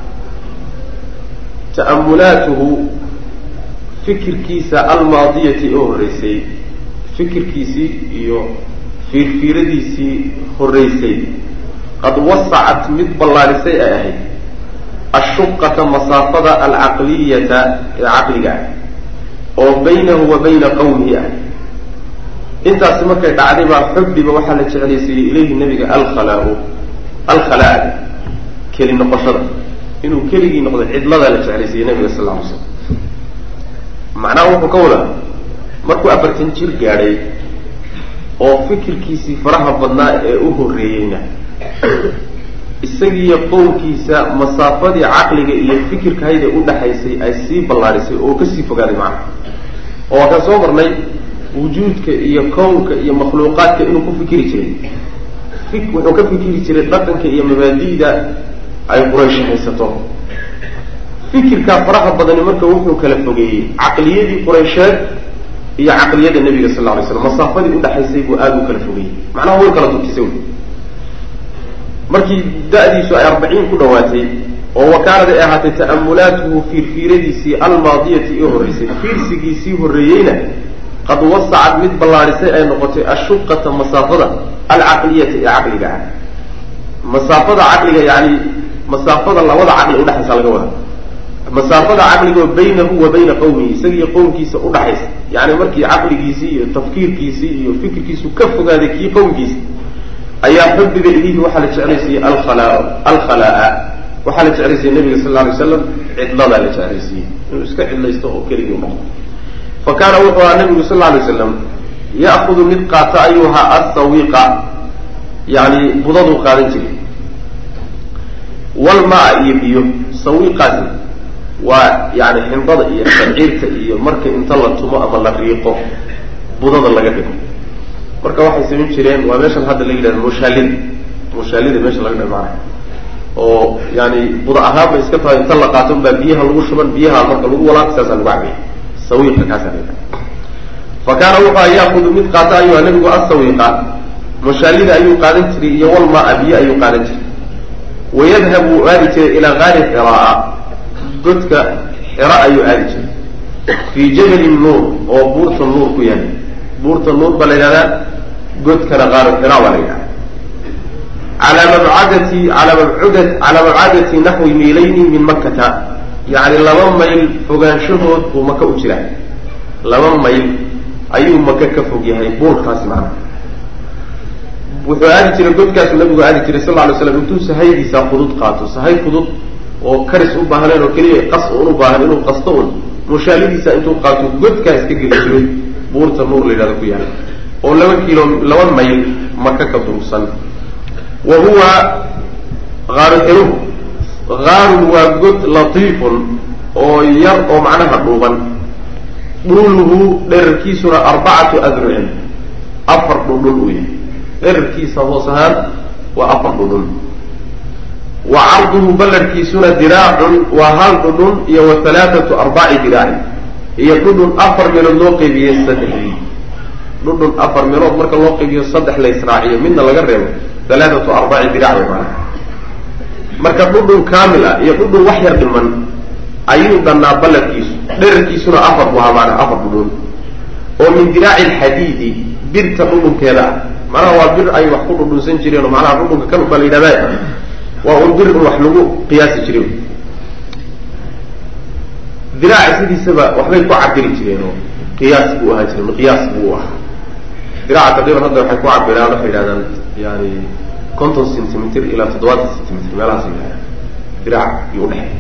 ta'amulaatuhu fikirkiisa almaadiyati oo horreysay fikirkiisii iyo fiirfiiradiisii horreysay qad wasacat mid ballaarisay ay ahayd ashuqata masaafada alcaqliyata ee caqliga ah oo baynahu wa bayna qawmihi ah intaasi markay dhacday baa xubbiba waxaa la jeclaysiiyey ilayhi nabiga alkhalaa alkhalaa keli noqoshada inuu keligii noqdo cidladaa la jeclaysiiyey nabiga sal lla alay slam macnaha wuxuu ka wadaa markuu afartan jir gaadhay oo fikirkiisii faraha badnaa ee u horreeyeyna isagiiyo qowmkiisa masaafadii caqliga iyo fikirkahayda udhaxaysay ay sii ballaarisay oo kasii fogaaday macnaha oo waa kaan soo marnay wujuudka iyo kownka iyo makhluuqaadka inuu ku fikiri jiray wuxuu ka fikiri jiray dhaqanka iyo mabaadi'da ay quraysh haysato fikirkaa faraha badani marka wuxuu kala fogeeyey caqliyadii quraysheed iyo caqliyada nebiga sal lla lay slam masaafadii udhaxaysay buu aada u kala fogeeyey macnaha way kala durkisay markii da'diisu ay arbaciin ku dhawaatay oo wakaanad ay ahaatay ta'amulaatuhu fiirfiiradiisii almaadiyati ee horreysay fiirsigiisii horreeyeyna qad wasacad mid ballaarisay ay noqotay ashuqata masaafada alcaqliyata ee caqliga ah masaafada caqliga yani masaafada labada caqli udhexaysa laga wada masaafada caqligoo baynahu wa bayna qawmihi isagiiyo qowmkiisa udhaxaysa yani markii caqligiisii iyo tafkiirkiisii iyo fikirkiisu ka fogaaday kii qowmkiisa ayaa xubbiga ilayhi waxaa la jeclaysiiyey alkhala alkhalaa waxaa la jeclaysiiyey nabiga sal lla alay slam cidladaa la jeclaysiiyey inuu iska cidlaysto oo keligii noqdo fa kaana wuxuu ahaa nabigu sal lla alay slam ya'kudu mid qaata ayuu ahaa assawiqa yani budaduu qaadan jiray walmaa iyo biyo sawiqaasi waa yani xindada iyo shaciirta iyo marka inta la tumo ama la riiqo budada laga dhigo marka waxay samayn jireen waa meeshan hadda la yidhahdo mushaalida mushaalida meesha laga dhigo maana oo yani buda ahaan bay iska tahay inta la qaato unbaa biyaha lagu shuban biyaha marka lagu walaaq saasaa lagu cabay sawiqa kaasa la fa kaana wuxua yaakudu mid qaata ayuha nabigu asawiqa mushaalida ayuu qaadan jiray iyo walmaa biyo ayuu qaadan jiray wayadhabu uu aadi jiray ilaa gaari xiraa godka xira ayuu aadi jiray fii jabali nuur oo buurta nuur ku yahay buurta nuur baa la yidhahdaa godkana qaaru xira baa la yidhahda calaa mabcadati alaa mabcud calaa mabcadati naxwi miilayni min makkata yacni laba mayl fogaanshahood buu maka u jiraa laba mayl ayuu maka ka fog yahay buurkaasi macna wuxuu aadi jiray godkaasu nabigu aadi jiray sal lla lay slam intuu sahaydiisa fudud qaato sahay fudud oo karis u baahneen oo keliya qas un u baahan inuu qasto un mushaalidiisa intuu qaato godkaa iska geli jiray buurta nuur la yidhahdo ku yaala oo laba kilo laba mayl maka ka durugsan wa huwa aaruxiruhu haarun waa god latiifun oo yar oo macnaha dhuuban dhuluhu dherarkiisuna arbacatu adrucin afar dhudhun uu yahay dherarkiisa hoos ahaan waa afar dhudhun wa carduhu ballarkiisuna diraacun waa hal dhudhun iyo wa halaathatu arbaci diraacin iyo dhudhun afar meelood loo qeybiyey saddexdii dhudhun afar meelood marka loo qeybiyo saddex la israaciyo midna laga reebo halaathatu arbaci dirac way maana marka dhudhun kaamil ah iyo dhudhun wax yar dhiman ayuu dhannaa ballarkiisu dherarkiisuna afar bu ahaa maanaa afar dhudhun oo min diraaci alxadiidi birta dhudhunkeeda ah macnaha waa bir ay wax ku dhudhunsan jireen oo macnaha dhudhunka kan baa la yidhahda waa un bir in wax lagu qiyaasi jiray diraaca sidiisaba waxbay ku cabiri jireen oo qiyaas buu ahaan jiray miqyaas buu u ahaa diraaca taqriiban hadda waxay ku cabiraan waxay yidhahdaan yani konton centimeter ilaa toddobaatan centimeter meelahaas yidhahda diraac iyo udhexeey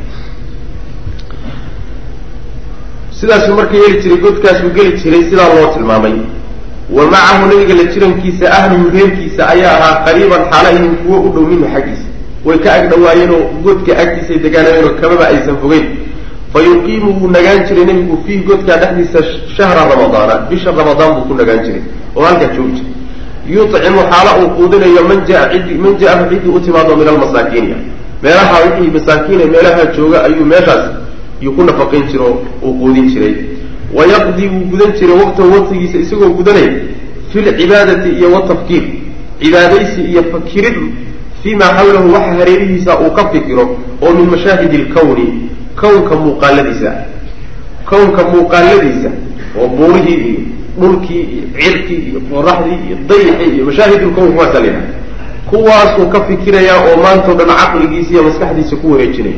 sidaasuu marka yeeli jiray godkaasuu geli jiray sidaa loo tilmaamay wa macahu nabiga la jirankiisa ahluhu reerkiisa ayaa ahaa qariiban xaalahihim kuwo u dhow minhu xaggiisa way ka ag dhawaayeenoo godka agtiisay degaanayeenoo kamaba aysan fogeyn fa yuqiimu wuu nagaan jiray nebigu fiihi godkaa dhexdiisa shahra ramadaana bisha ramadaan buu ku nagaan jiray oo halkaa joogi jiray yucimu xaala uu quudinayo man jaa ciddi man jaahu ciddii u timaado min almasaakiina meelaha wixii masaakiine meelaha jooga ayuu meeshaas yuu ku nafaqayn jiro uu quudin jiray wayaqdii wuu gudan jiray waqtahu waqtigiisa isagoo gudanaya fi lcibaadati iyo watafkiir cibaadaysi iyo fakirid fii maa xawlahu waxa hareerihiisa uu ka fikiro oo min mashaahidi lkawni kownka muuqaaladiisa kownka muuqaaladiisa oo buurihii iyo dhulkii iyo cirkii iyo qoraxdii iyo dayixii iyo mashaahidulkown kuwaasa la yidhaha kuwaasuu ka fikirayaa oo maantao dhan caqligiisa iyo maskaxdiisa ku wareejinaya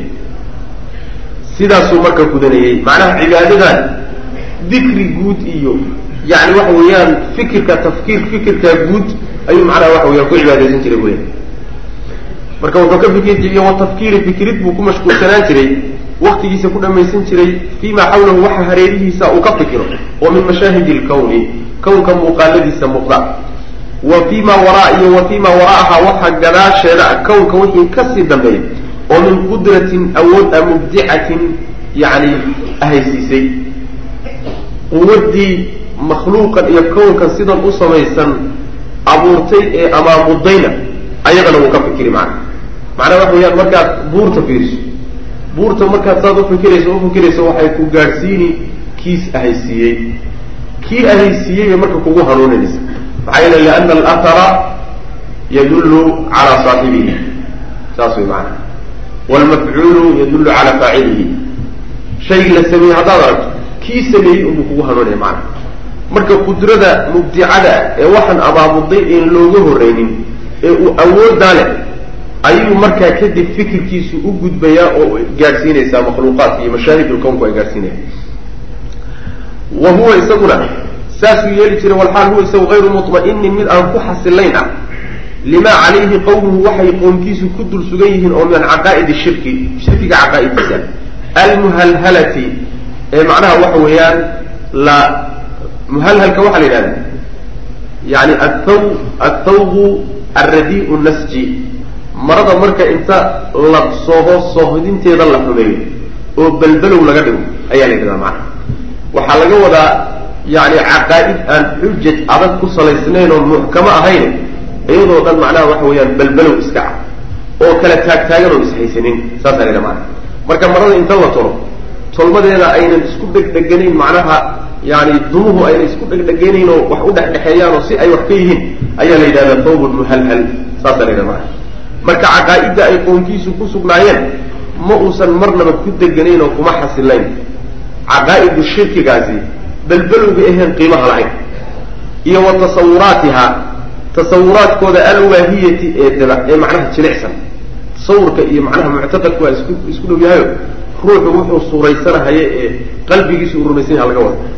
sidaasuu marka gudanayey macnaha cibaadadan dikri guud iyo yani waxa weeyaan fikirka tafkiir fikirka guud ayuu macnaha waxa weyaan ku cibaadaysan jiray buya marka wuxuu ka fikiri jiray wa tafkiiri fikirid buu ku mashquulsanaan jiray waktigiisa ku dhamaysan jiray fii ma xawlahu waxa hareerihiisa uu ka fikiro oo min mashaahidi lkawni kownka muuqaaladiisa muuqda wa fii ma waraa iyo wa fii ma wara'aha waxa gadaasheeda kownka wixii kasii dambeeya oo min qudratin awood a mubdicatin yani ahaysiisay quwaddii makhluuqan iyo kownkan sidan u samaysan abuurtay ee amaamudayna ayagana wuu ka fikiri macna macnaha waxa weyaan markaad buurta fiiriso buurta markaad saad ufikirayso ufikirayso waxay ku gaadhsiini kiis ahaysiiyey kii ahaysiiyey bay marka kugu hanuuninaysa maxaa yeele liana alathara yadullu calaa saaxibihi saas way macana waalmafcuulu yadullu calaa faacilihi shay la sameeyey haddaad aragto kii sameeyey unbuu kugu hanuunaya macana marka qudrada mubdicada ee waxaan abaamuday een looga horreynin ee uu awooddaa leh ayuu markaa kadib fikirkiisu u gudbayaa oo gaadhsiinaysaa makhluuqaadka iyo mashaahidulkownku ay gaadhsiinayaan wa huwa isaguna saasuu yeeli jiray walxaal huwa isagu hayru mutma'inin mid aan ku xasilayn ah limaa calayhi qowmuhu waxay qoomkiisu ku dul sugan yihiin oo min caqaa'idi shirki shirkiga caqaa'idiisa almuhalhalati ee macnaha waxa weeyaan la muhalhalka waxaa la yidhahda yani athaw athawbu alradii'u nasji marada marka inta la sooho soohodinteeda la xumeeyo oo belbelow laga dhigo ayaa la yidhahdaa macana waxaa laga wadaa yani caqaa'id aan xujaj adag ku salaysnayn oo muxkamo ahayn iyadoo dhan macnaha waxa weeyaan belbelow iska ah oo kala taagtaagan oo ishaysanin saasaa la yidhaha macana marka marada inta la tolo tolmadeeda aynan isku dhegdheganayn macnaha yani dumuhu aynan isku dhegdheganayn oo wax u dhexdhexeeyaan oo si ay wax ka yihiin ayaa la yidhahdaa thawbun muhalhal saasaa la yidhaha macana marka caqaa'idda ay qoonkiisu ku sugnaayeen ma uusan marnaba ku deganayn oo kuma xasilayn caqaa'idu shirkigaasi belbelowga aheen qiimaha lahayn iyo wa tasawuraatiha tasawuraadkooda alwaahiyati ee daba ee macnaha jilicsan tasawurka iyo macnaha muctaqadku waa isku isku dhow yahayo ruuxu wuxuu suuraysanahaye ee qalbigiisu uu rumaysan yaha laga wada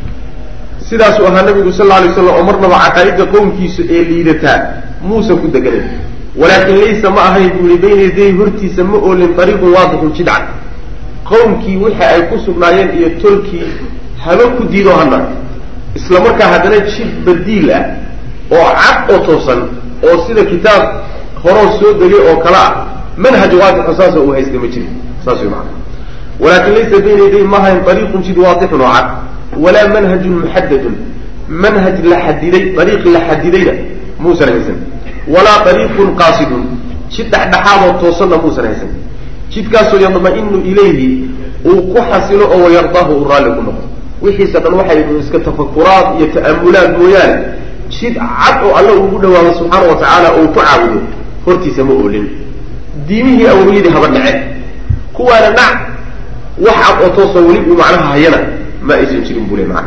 sidaasuu ahaa nabigu sal lla alay slam oo marnaba caqaa'idda qowmkiisu ee liidataa muusan ku deganayn walaakin laysa ma ahayn buu yihi bayna yaday hortiisa ma oolin ariiqun waadixun jidca qowmkii wixii ay ku sugnaayeen iyo tolkii haba ku diido hana isla markaa haddana jid badiil ah oo cad oo toosan oo sida kitaab horoo soo degay oo kale ah manhaj waadixo saasoo uu haysta ma jirin saas way maana walaakin laysa bayna yaday ma ahayn ariiqun jid waadixun oo cad walaa manhajun muxadadun manhaj la xadiday ariiq la xadidayna muusan haysan walaa ariiqun qaasidun jid dhexdhexaadoo toosanna muusan haysan jidkaasoo yadma-inu ilayhi uu ku xasilo oo wayardaahu uu raalli ku noqdo wixiisa dhan waxay iska tafakuraad iyo ta'amulaad mooyaane jid cad oo alle ugu dhawaado subxaana wa tacaala oo uu ku caabudo hortiisa ma oolin diimihii awliyadii haba dhace kuwaana nac wax cad oo toosoo weli uu macnaha hayana ma aysan jirin buu le macana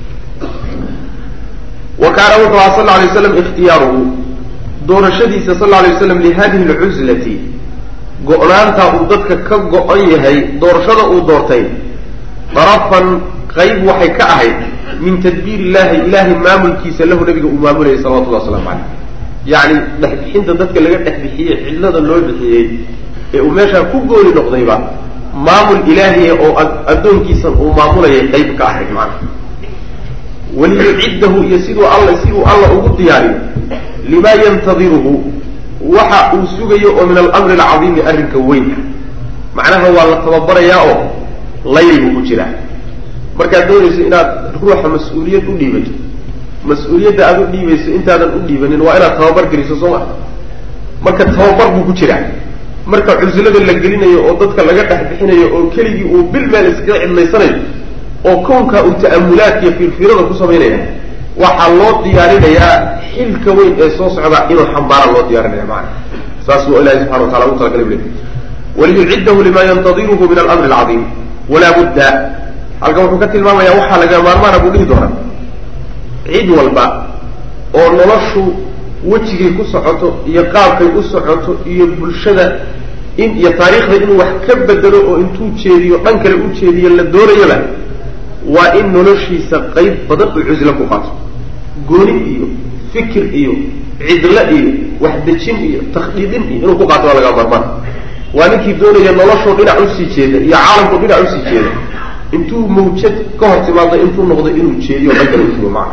wa kaana wuxuu aha sal lla alay waslam ikhtiyaaruhu doorashadiisa sal lla alay waslam lihadihi alcuslati go-naantaa uu dadka ka go-an yahay doorashada uu doortay darafan qayb waxay ka ahayd min tadbiir illahi ilaahay maamulkiisa lahu nabiga uu maamulayay salawatullah waslamu caleyh yacni dhexbixinta dadka laga dhex bixiyey cidlada loo bixiyey ee uu meeshaa ku gooni noqdayba maamul ilaahiya oo addoonkiisan uu maamulayay qayb ka ahayd macana waliyuciddahu iyo siduu alla si uu alla ugu diyaariyo lima yantadiruhu waxa uu sugayo oo min alamri alcadiimi arrinka weyn ah macnaha waa la tababarayaa oo layl buu ku jiraa markaad doonayso inaad ruuxa mas-uuliyad u dhiibato mas-uuliyadda aad u dhiibayso intaadan u dhiibanin waa inaad tababar geliso soo ma marka tababar buu ku jiraa marka cuslada la gelinayo oo dadka laga dhex bixinayo oo keligii uu bil meel iskaga cidlaysanayo oo kownkaa uu ta'amulaadka iyo fiirfiirada ku samaynaya waxaa loo diyaarinayaa xilka weyn ee soo socda inuu xambaara loo diyaarinaya maana saas buu ilahi subxana wa tala ugu talagalay bu le waliyuciddahu lima yantadiruhu min alamri alcadiim walaa budda halkan wuxuu ka tilmaamaya waxaa laga maarmaana buu dhihi doonaa cid walba oo noloshu wejigay ku socoto iyo qaabkay u socoto iyo bulshada in iyo taariikhda inuu wax ka bedelo oo intuu jeediyo dhan kale u jeediyo la doonayaba waa in noloshiisa qayb badan uu cuslo ku qaato gooni iyo fikir iyo cidlo iyo waxdejin iyo takdiidin iyo inuu ku qaato waa laga maarmaan waa ninkii doonaya noloshoo dhinac usii jeeda iyo caalamku dhinac usii jeeda intuu mawjad ka hor timaado intuu noqdo inuu jeediyo dhan kale usugo macna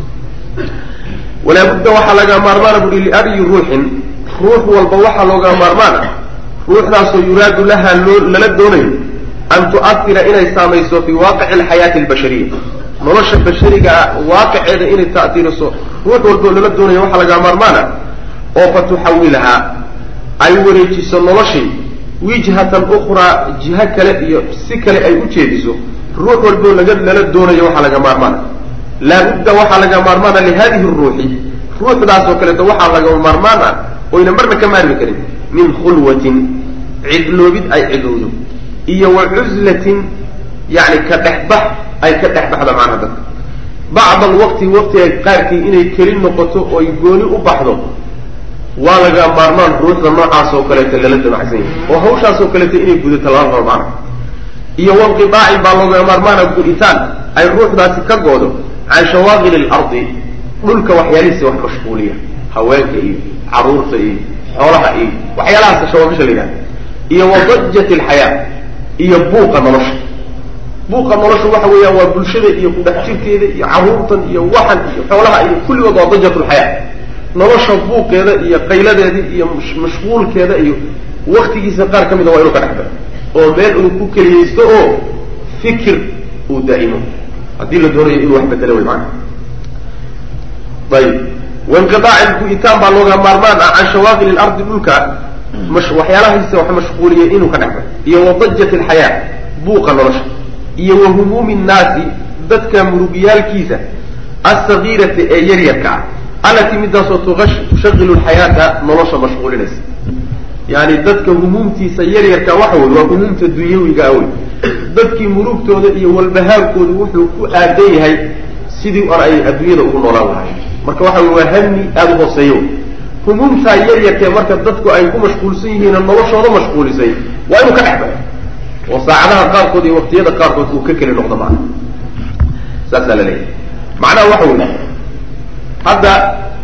walaa budda waxaa laga maarmaana buui liayi ruuxin ruux walba waxaa looga maarmaan ah ruuxdaasoo yuraadu laha loo lala doonayo an tu'ahira inay saamayso fii waaqici alxayaati albashariya nolosha bashariga ah waaqiceeda inay ta'tiiriso ruux walboo lala doonayo waxaa laga maarmaan ah oo fa tuxawilahaa ay wareejiso noloshii wijhatan ukhraa jiho kale iyo si kale ay u jeediso ruux walboo laga lala doonayo waxaa laga maarmaana laabudda waxaa laga maarmaana lihadihi ruuxi ruuxdaasoo kaleeto waxaa laga maarmaan ah oyna marna ka maarmi karin min khulwatin cidloobid ay cidlowdo iyo wa cuslatin yani ka dhexbax ay ka dhexbaxda macnaha dadka bacda alwaqti waqtiga qaarkii inay keli noqoto oy gooni u baxdo waa laga maarmaan ruuxda noocaas oo kaleeto lala damacsan yahay oo hawshaasoo kaleeto inay gudato lala rabo macna iyo wanqidaacin baa looga maarmaana guditaan ay ruuxdaasi ka goodo can shawaaqili alardi dhulka waxyaalihiisa wax mashquuliya haweenka iyo caruurta iyo xoolaha iyo waxyaalahaas shawaagisha la yidhahda iyo wadajat alxayaa iyo buuqa nolosha buuqa nolosha waxa weeyaan waa bulshada iyo kudhex jirkeeda iyo caruurtan iyo waxan iyo xoolaha iyo kulligood waa dajatulxayaa nolosha buuqeeda iyo qayladeeda iyo mashquulkeeda iyo waktigiisa qaar ka mida waa inuu ka dhexbay oo meel uu ku keliyaysto oo fikir uu daa'imo haddii la doonayo inuu wax bedelo way maana ayib wainqiaaci gu-itaan baa looga maarmaan ah can shawaaqil ilardi dhulka waxyaalahaisa wax mashquuliyay inuu ka dhexbay iyo wadajat alxayaa buuqa nolosha iyo wa humuumi nnaasi dadka murugyaalkiisa alsagiirati ee yaryarka ah allatii midaasoo tushaqilu lxayaata nolosha mashquulinaysa yani dadka humuumtiisa yaryarka waxa wey waa humuumta dunyawiga wey dadkii murugtooda iyo walbahaarkooda wuxuu ku aadan yahay sidii or ay adduunyada ugu noolaan lahay marka waxa wey waa hami aada u hooseeyo humuumtaa yaryarkee marka dadku ay ku mashquulsan yihiin noloshooda mashquulisay waa inuu ka dhex baxo oo saacadaha qaarkood iyo waqtiyada qaarkood uu ka keli noqdo maana saasaa la leeyahay macnaha waxa wey hadda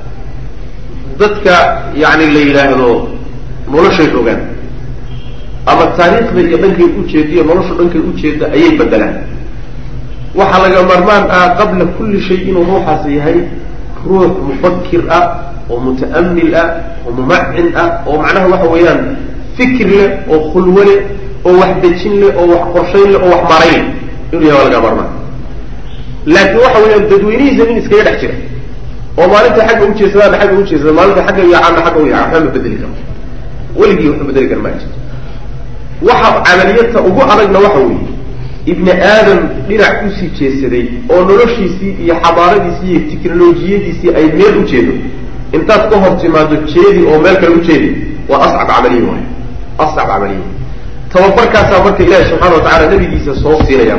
dadka yani la yidhaahdo noloshay rogaan ama taariikhda iyo dhankay ujeediyo nolosha dhankay ujeeda ayay bedelaan waxaa laga maarmaan ah qabla kulli shay inuu ruuxaasi yahay ruux mufakir ah oo muta'amil ah oo mumacin ah oo macnaha waxa weeyaan fikir leh oo khulwo leh oo wax dejin leh oo wax qorshayn leh oo wax marayn leh inuu yahay waa laga maarmaan laakiin waxa weeyaan dadweynihiisa nin iskaga dhex jira oo maalinta xagga ujeedsadaana xagga ujeedsada maalinta xagga yacaana xagga u yaca waxba ma bedeli karo weligii waxba bedeli kara ma jirto waxa camaliyadta ugu adagna waxa weeye ibni aadam dhinac usii jeesaday oo noloshiisii iyo xabaaradiisii iyo tiknolojiyadiisii ay meel u jeedo intaad ka hor timaado jeedi oo meel kale u jeedi waa ascab camaliya waay ascab camaliya tababarkaasaa marka ilaahi subxana wa tacala nabigiisa soo siinaya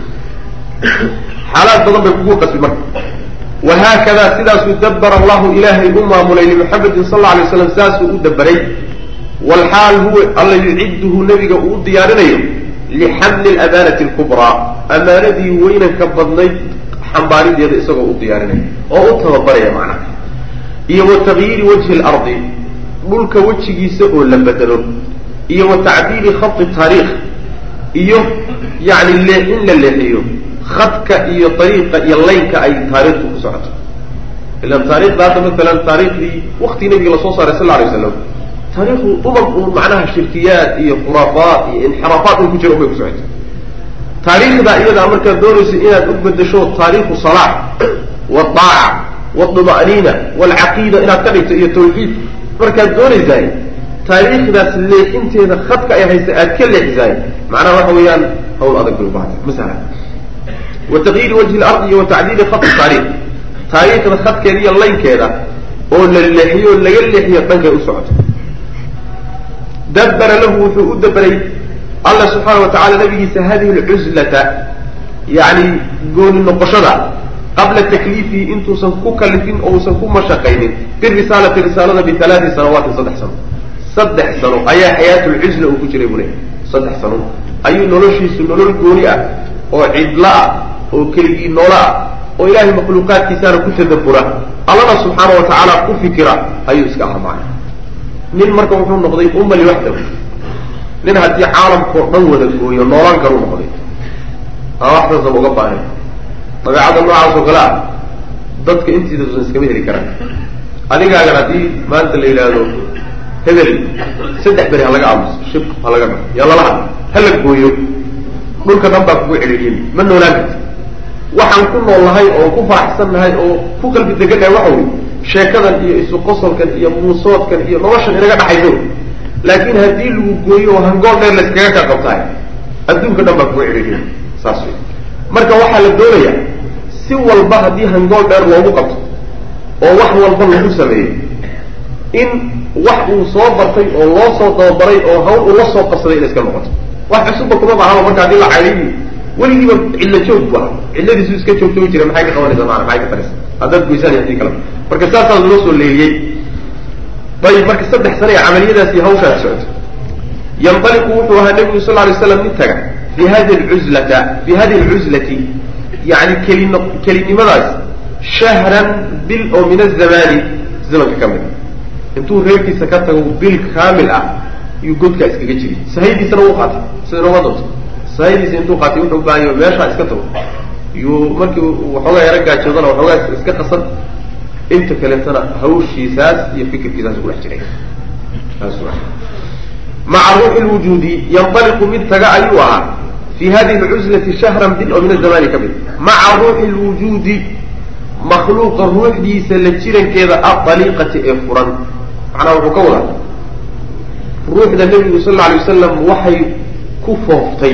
xaalaad badan bay kugu qasbi marka wahaakada sidaasuu dabara allahu ilaahay u maamulay limuxamedin sal alla alay slam saasuu u dabaray walxaal huwa alla yucidduhu nebiga uu u diyaarinayo lixamli alamanati alkubraa amaanadii weynanka badnayd xambaarideeda isagoo u diyaarinaya oo u tababaraya macnaha iyo wa tagyiiri wajhi lardi dhulka wejigiisa oo la bedelo iyo wa tacdiili khadi taariikh iyo yani leexin la leexiyo khadka iyo ariiqa iyo laynka ay taariikhtu ku socoto ilan taarikhda hadda maalan taariikhdii waktii nabiga lasoo saaray sal alay waslam taarikhdu umam uun macnaha shirkiyaad iyo khuraafaat iyo inxiraafaat un ku jira un bay ku socota taariikhda iyadaa markaad doonayso inaad u bedesho taariikhu salaax waaaca wاdma'niina wاlcaqiida inaad ka dhigto iyo tawxiid markaad doonaysaay taariikhdaas leexinteeda khadka ay haysa aad ka leexisaay macnaha waxa weeyaan hawl adag bay ubahata masala wa taqyiiri wajhi lardi iyo wa tacdiili khadi taarikh taariikhda khadkeeda iyo laynkeeda oo la leexiyo o laga leexiyo dhankay u socoto dabara lahu wuxuu u daberay alla subxaana wa tacala nabigiisa hadihi lcuzlata yani gooni noqoshada qabla takliifihi intuusan ku kalifin oo usan ku mashaqaynin birisaalati risaalada bialaati sanawaatin saddex sano saddex sano ayaa xayaatulcuzla uu ku jiray buu leeyahy saddex sano ayuu noloshiisu nolol gooni ah oo cidlo ah oo keligii noolo ah oo ilaahay makhluuqaadkiisaana ku tadabura allana subxaana wa tacaala ku fikira ayuu iska ahmaanay nin marka wuxuu noqday umma liwaxdahu nin haddii caalamkao dhan wada gooyo noolaan karu noqday aa waxdaasaba uga baahnay dabeecadda noocaas oo kale ah dadka intiidausan iskama heli karaan adigaagan haddii maanta la yidhaahdo hebel saddex beri ha laga aamuso shib ha laga dhao yaa lala hadla ha la gooyo dhulka dhan baa kugu celiyey ma noolaan karti waxaan ku nool nahay oo ku faraxsan nahay oo ku qalbi degan nahay waxa wey sheekadan iyo isu qosolkan iyo muusoodkan iyo noloshan inaga dhaxayso laakiin haddii lagu gooyo oo hangool dheer layskaga ka qabtaay adduunka dhan baa kugu celiyey saas wey marka waxaa la doonayaa si walba haddii hangool dheer loogu qabto oo wax walba lagu sameeyo in wax uu soo bartay oo loo soo dababaray oo hawl uu la soo qabsaday inay iska noqoto wax cusubba kuma baahaba marka haddii la cayliyi weligiiba cillo joog bu ah cilladiisu iska joogtoogi jira maxay ka qabanaysa maana maxay ka taraysa haddaad goysaan hadii kale marka saasaa loo soo leeliyey ayib marka saddex sane ee camaliyadaas iyo hawshaas socoto yanطaliqu wuxuu ahaa nebigu sal lay slam mid taga fi hadi lcuzlata fi hadihi alcuzlati yani kelin kelinimadaas shahran bil oo min azamani zamanka ka mid intuu reerkiisa ka tago bil kaamil ah iyuu godkaa iskaga jiri sahaydiisana u qaatay sida nooma doonto sahidiisa intuu qaatay wuxuu baahanyo meeshaa iska tago yuu markii waxoogaa yaro gaajoodana waxoogaa iska qasan inta kaleetana hawshiisaas iyo fikirkiisaas ku dhex jiray maca ruuxi lwujuudi yanطaliqu mid taga ayuu ahaa fi hadihi lcuslati shahran bil oo min azamani ka mid maca ruuxi lwujuudi makhluuqa ruuxdiisa la jirankeeda adaliiqati ee furan macnaha wuxuu ka wadaa ruuxda nebigu sal alla alay wasalam waxay ku fooftay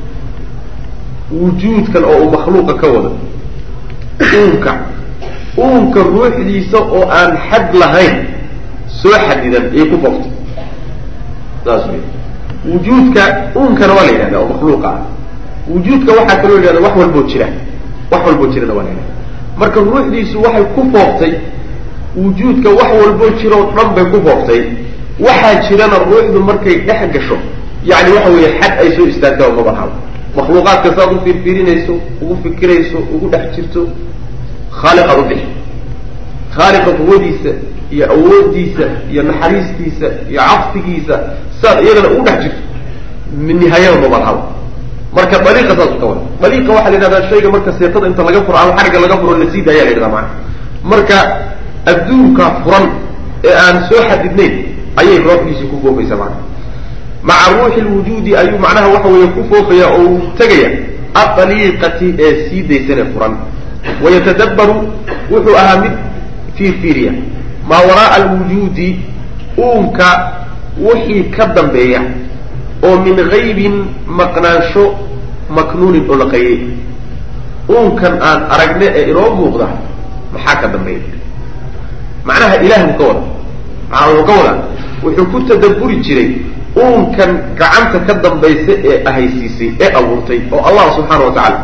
wujuudkan oo uu makhluuqa ka wado uunka uunka ruuxdiisa oo aan xad lahayn soo xadidan ayay ku fooftay saas wey wujuudka uunkana waa la yidhahda oo makhluuqa ah wujuudka waxaa kaloo yidhahda wax walboo jira wax walboo jirana waa la yidhahda marka ruuxdiisu waxay ku fooftay wujuudka wax walboo jira oo dhan bay ku fooftay waxaa jirana ruuxdu markay dhex gasho yani waxa weeye xad ay soo istaagtaa maba habo makhluuqaadka saad u fiirfiirinayso ugu fikirayso ugu dhex jirto khaaliqaad u bixi khaaliqa quwadiisa iyo awoodiisa iyo naxariistiisa iyo caftigiisa saad iyagana ugu dhex jirto nihaayada maba habo marka daliiqa saasu ka wada daliiqa waxaa la yidhahdaa shayga marka seetada inta laga furo ama xarigga laga furo la siida ayaa la yidhahdaa maana marka adduunka furan ee aan soo xadidnayn ayay ruuxdiisii ku foofaysaa maana maca ruuxi lwujuudi ayuu macnaha waxa weeye ku foofaya oo uu tegaya adaliiqati ee sii daysane furan wayatadabbaru wuxuu ahaa mid fiirfiiriya maa waraaa alwujuudi uunka wixii ka dambeeya oo min gaybin maqnaansho maknuunin oo la qayay uunkan aan aragne ee inoo muuqda maxaa ka dambeeya macnaha ilaah buu ka wada macnaa wuxuu ka wadaa wuxuu ku tadabburi jiray uunkan gacanta ka dambaysa ee ahaysiisay ee abuurtay oo allah subxaana wa tacaala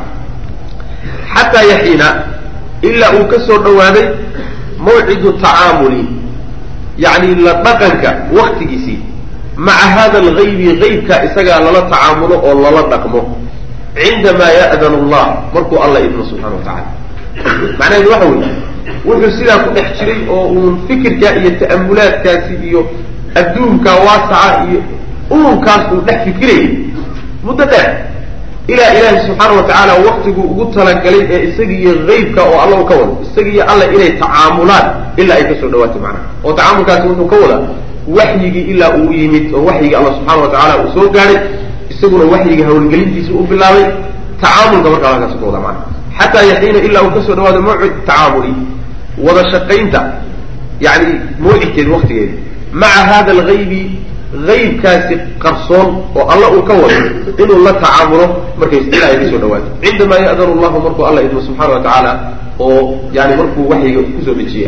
xataa yaxiina ilaa uu ka soo dhawaaday mawcidu tacaamuli yacni la dhaqanka waktigiisii maca hada algaybi gaybka isagaa lala tacaamulo oo lala dhaqmo cindamaa ya'danu allah markuu alla idmo subxana wa tacala macnaheedu waxa weeye wuxuu sidaa ku dhex jiray oo uun fikirkaa iyo ta'amulaadkaasi iyo adduunkaa waasaca iyo uunkaas uu dhex fikirayay muddo dheer ilaa ilaahi subxaana wa tacaala waktiguu ugu talagalay ee isaga iyo haybka oo alla u ka wado isaga iyo alla inay tacaamulaan ilaa ay kasoo dhawaatay macnaha oo tacaamulkaasi wuxuu ka wadaa waxyigii ilaa uu yimid oo waxyigii alla subxaana wa tacaala uu soo gaadhay isaguna waxyiga hawlgelintiisa u bilaabay tacaamulka markaa halkaas ka wadaa macnaha xataa yaxiina ilaa uu kasoo dhawaado mawcid tacaamuli wada shaqaynta yani mawcidkeedi waktigeedi maca hada algaybi aybkaasi qarsoon oo alla uu ka wado inuu la tacaamulo markay ilaa ay kasoo dhawaato cindamaa ya'danu llahu markuu alla idmo subxaana wa tacaala oo yani markuu waxyiga kusoo dejiyay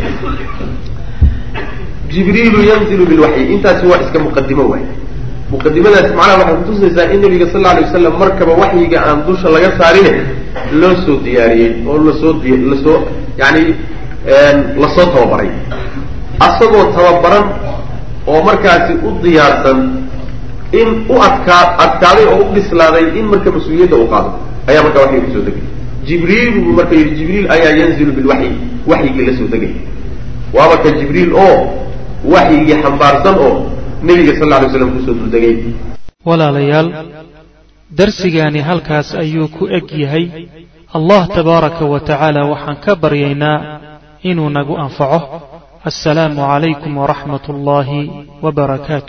jibriilu yanzilu bilwaxyi intaasi waa iska muqadimo waay muqadimadaas macnaha waxay kutusaysaa in nabiga sal alay wasalam markaba waxyiga aan dusha laga saarine loo soo diyaariyey oo lasoo lasoo yani lasoo tababaray asagoo tababaran oo markaasi u diyaarsan in u adkaa adkaaday oo u bislaaday in marka mas-uuliyadda uu qaado ayaa markaa waxyi kusoo degay jibriil buu marka yidhi jibriil ayaa yanzilu bilwaxyi waxyigii la soo degay waaba ka jibriil oo waxyigii xambaarsan oo nebiga sal lla alay slam kusoo duldegay walaalayaal darsigaani halkaas ayuu ku eg yahay allah tabaaraka wa tacaala waxaan ka baryaynaa inuu nagu anfaco assalaamu calaykum waraxmat ullaahi wbarakaatu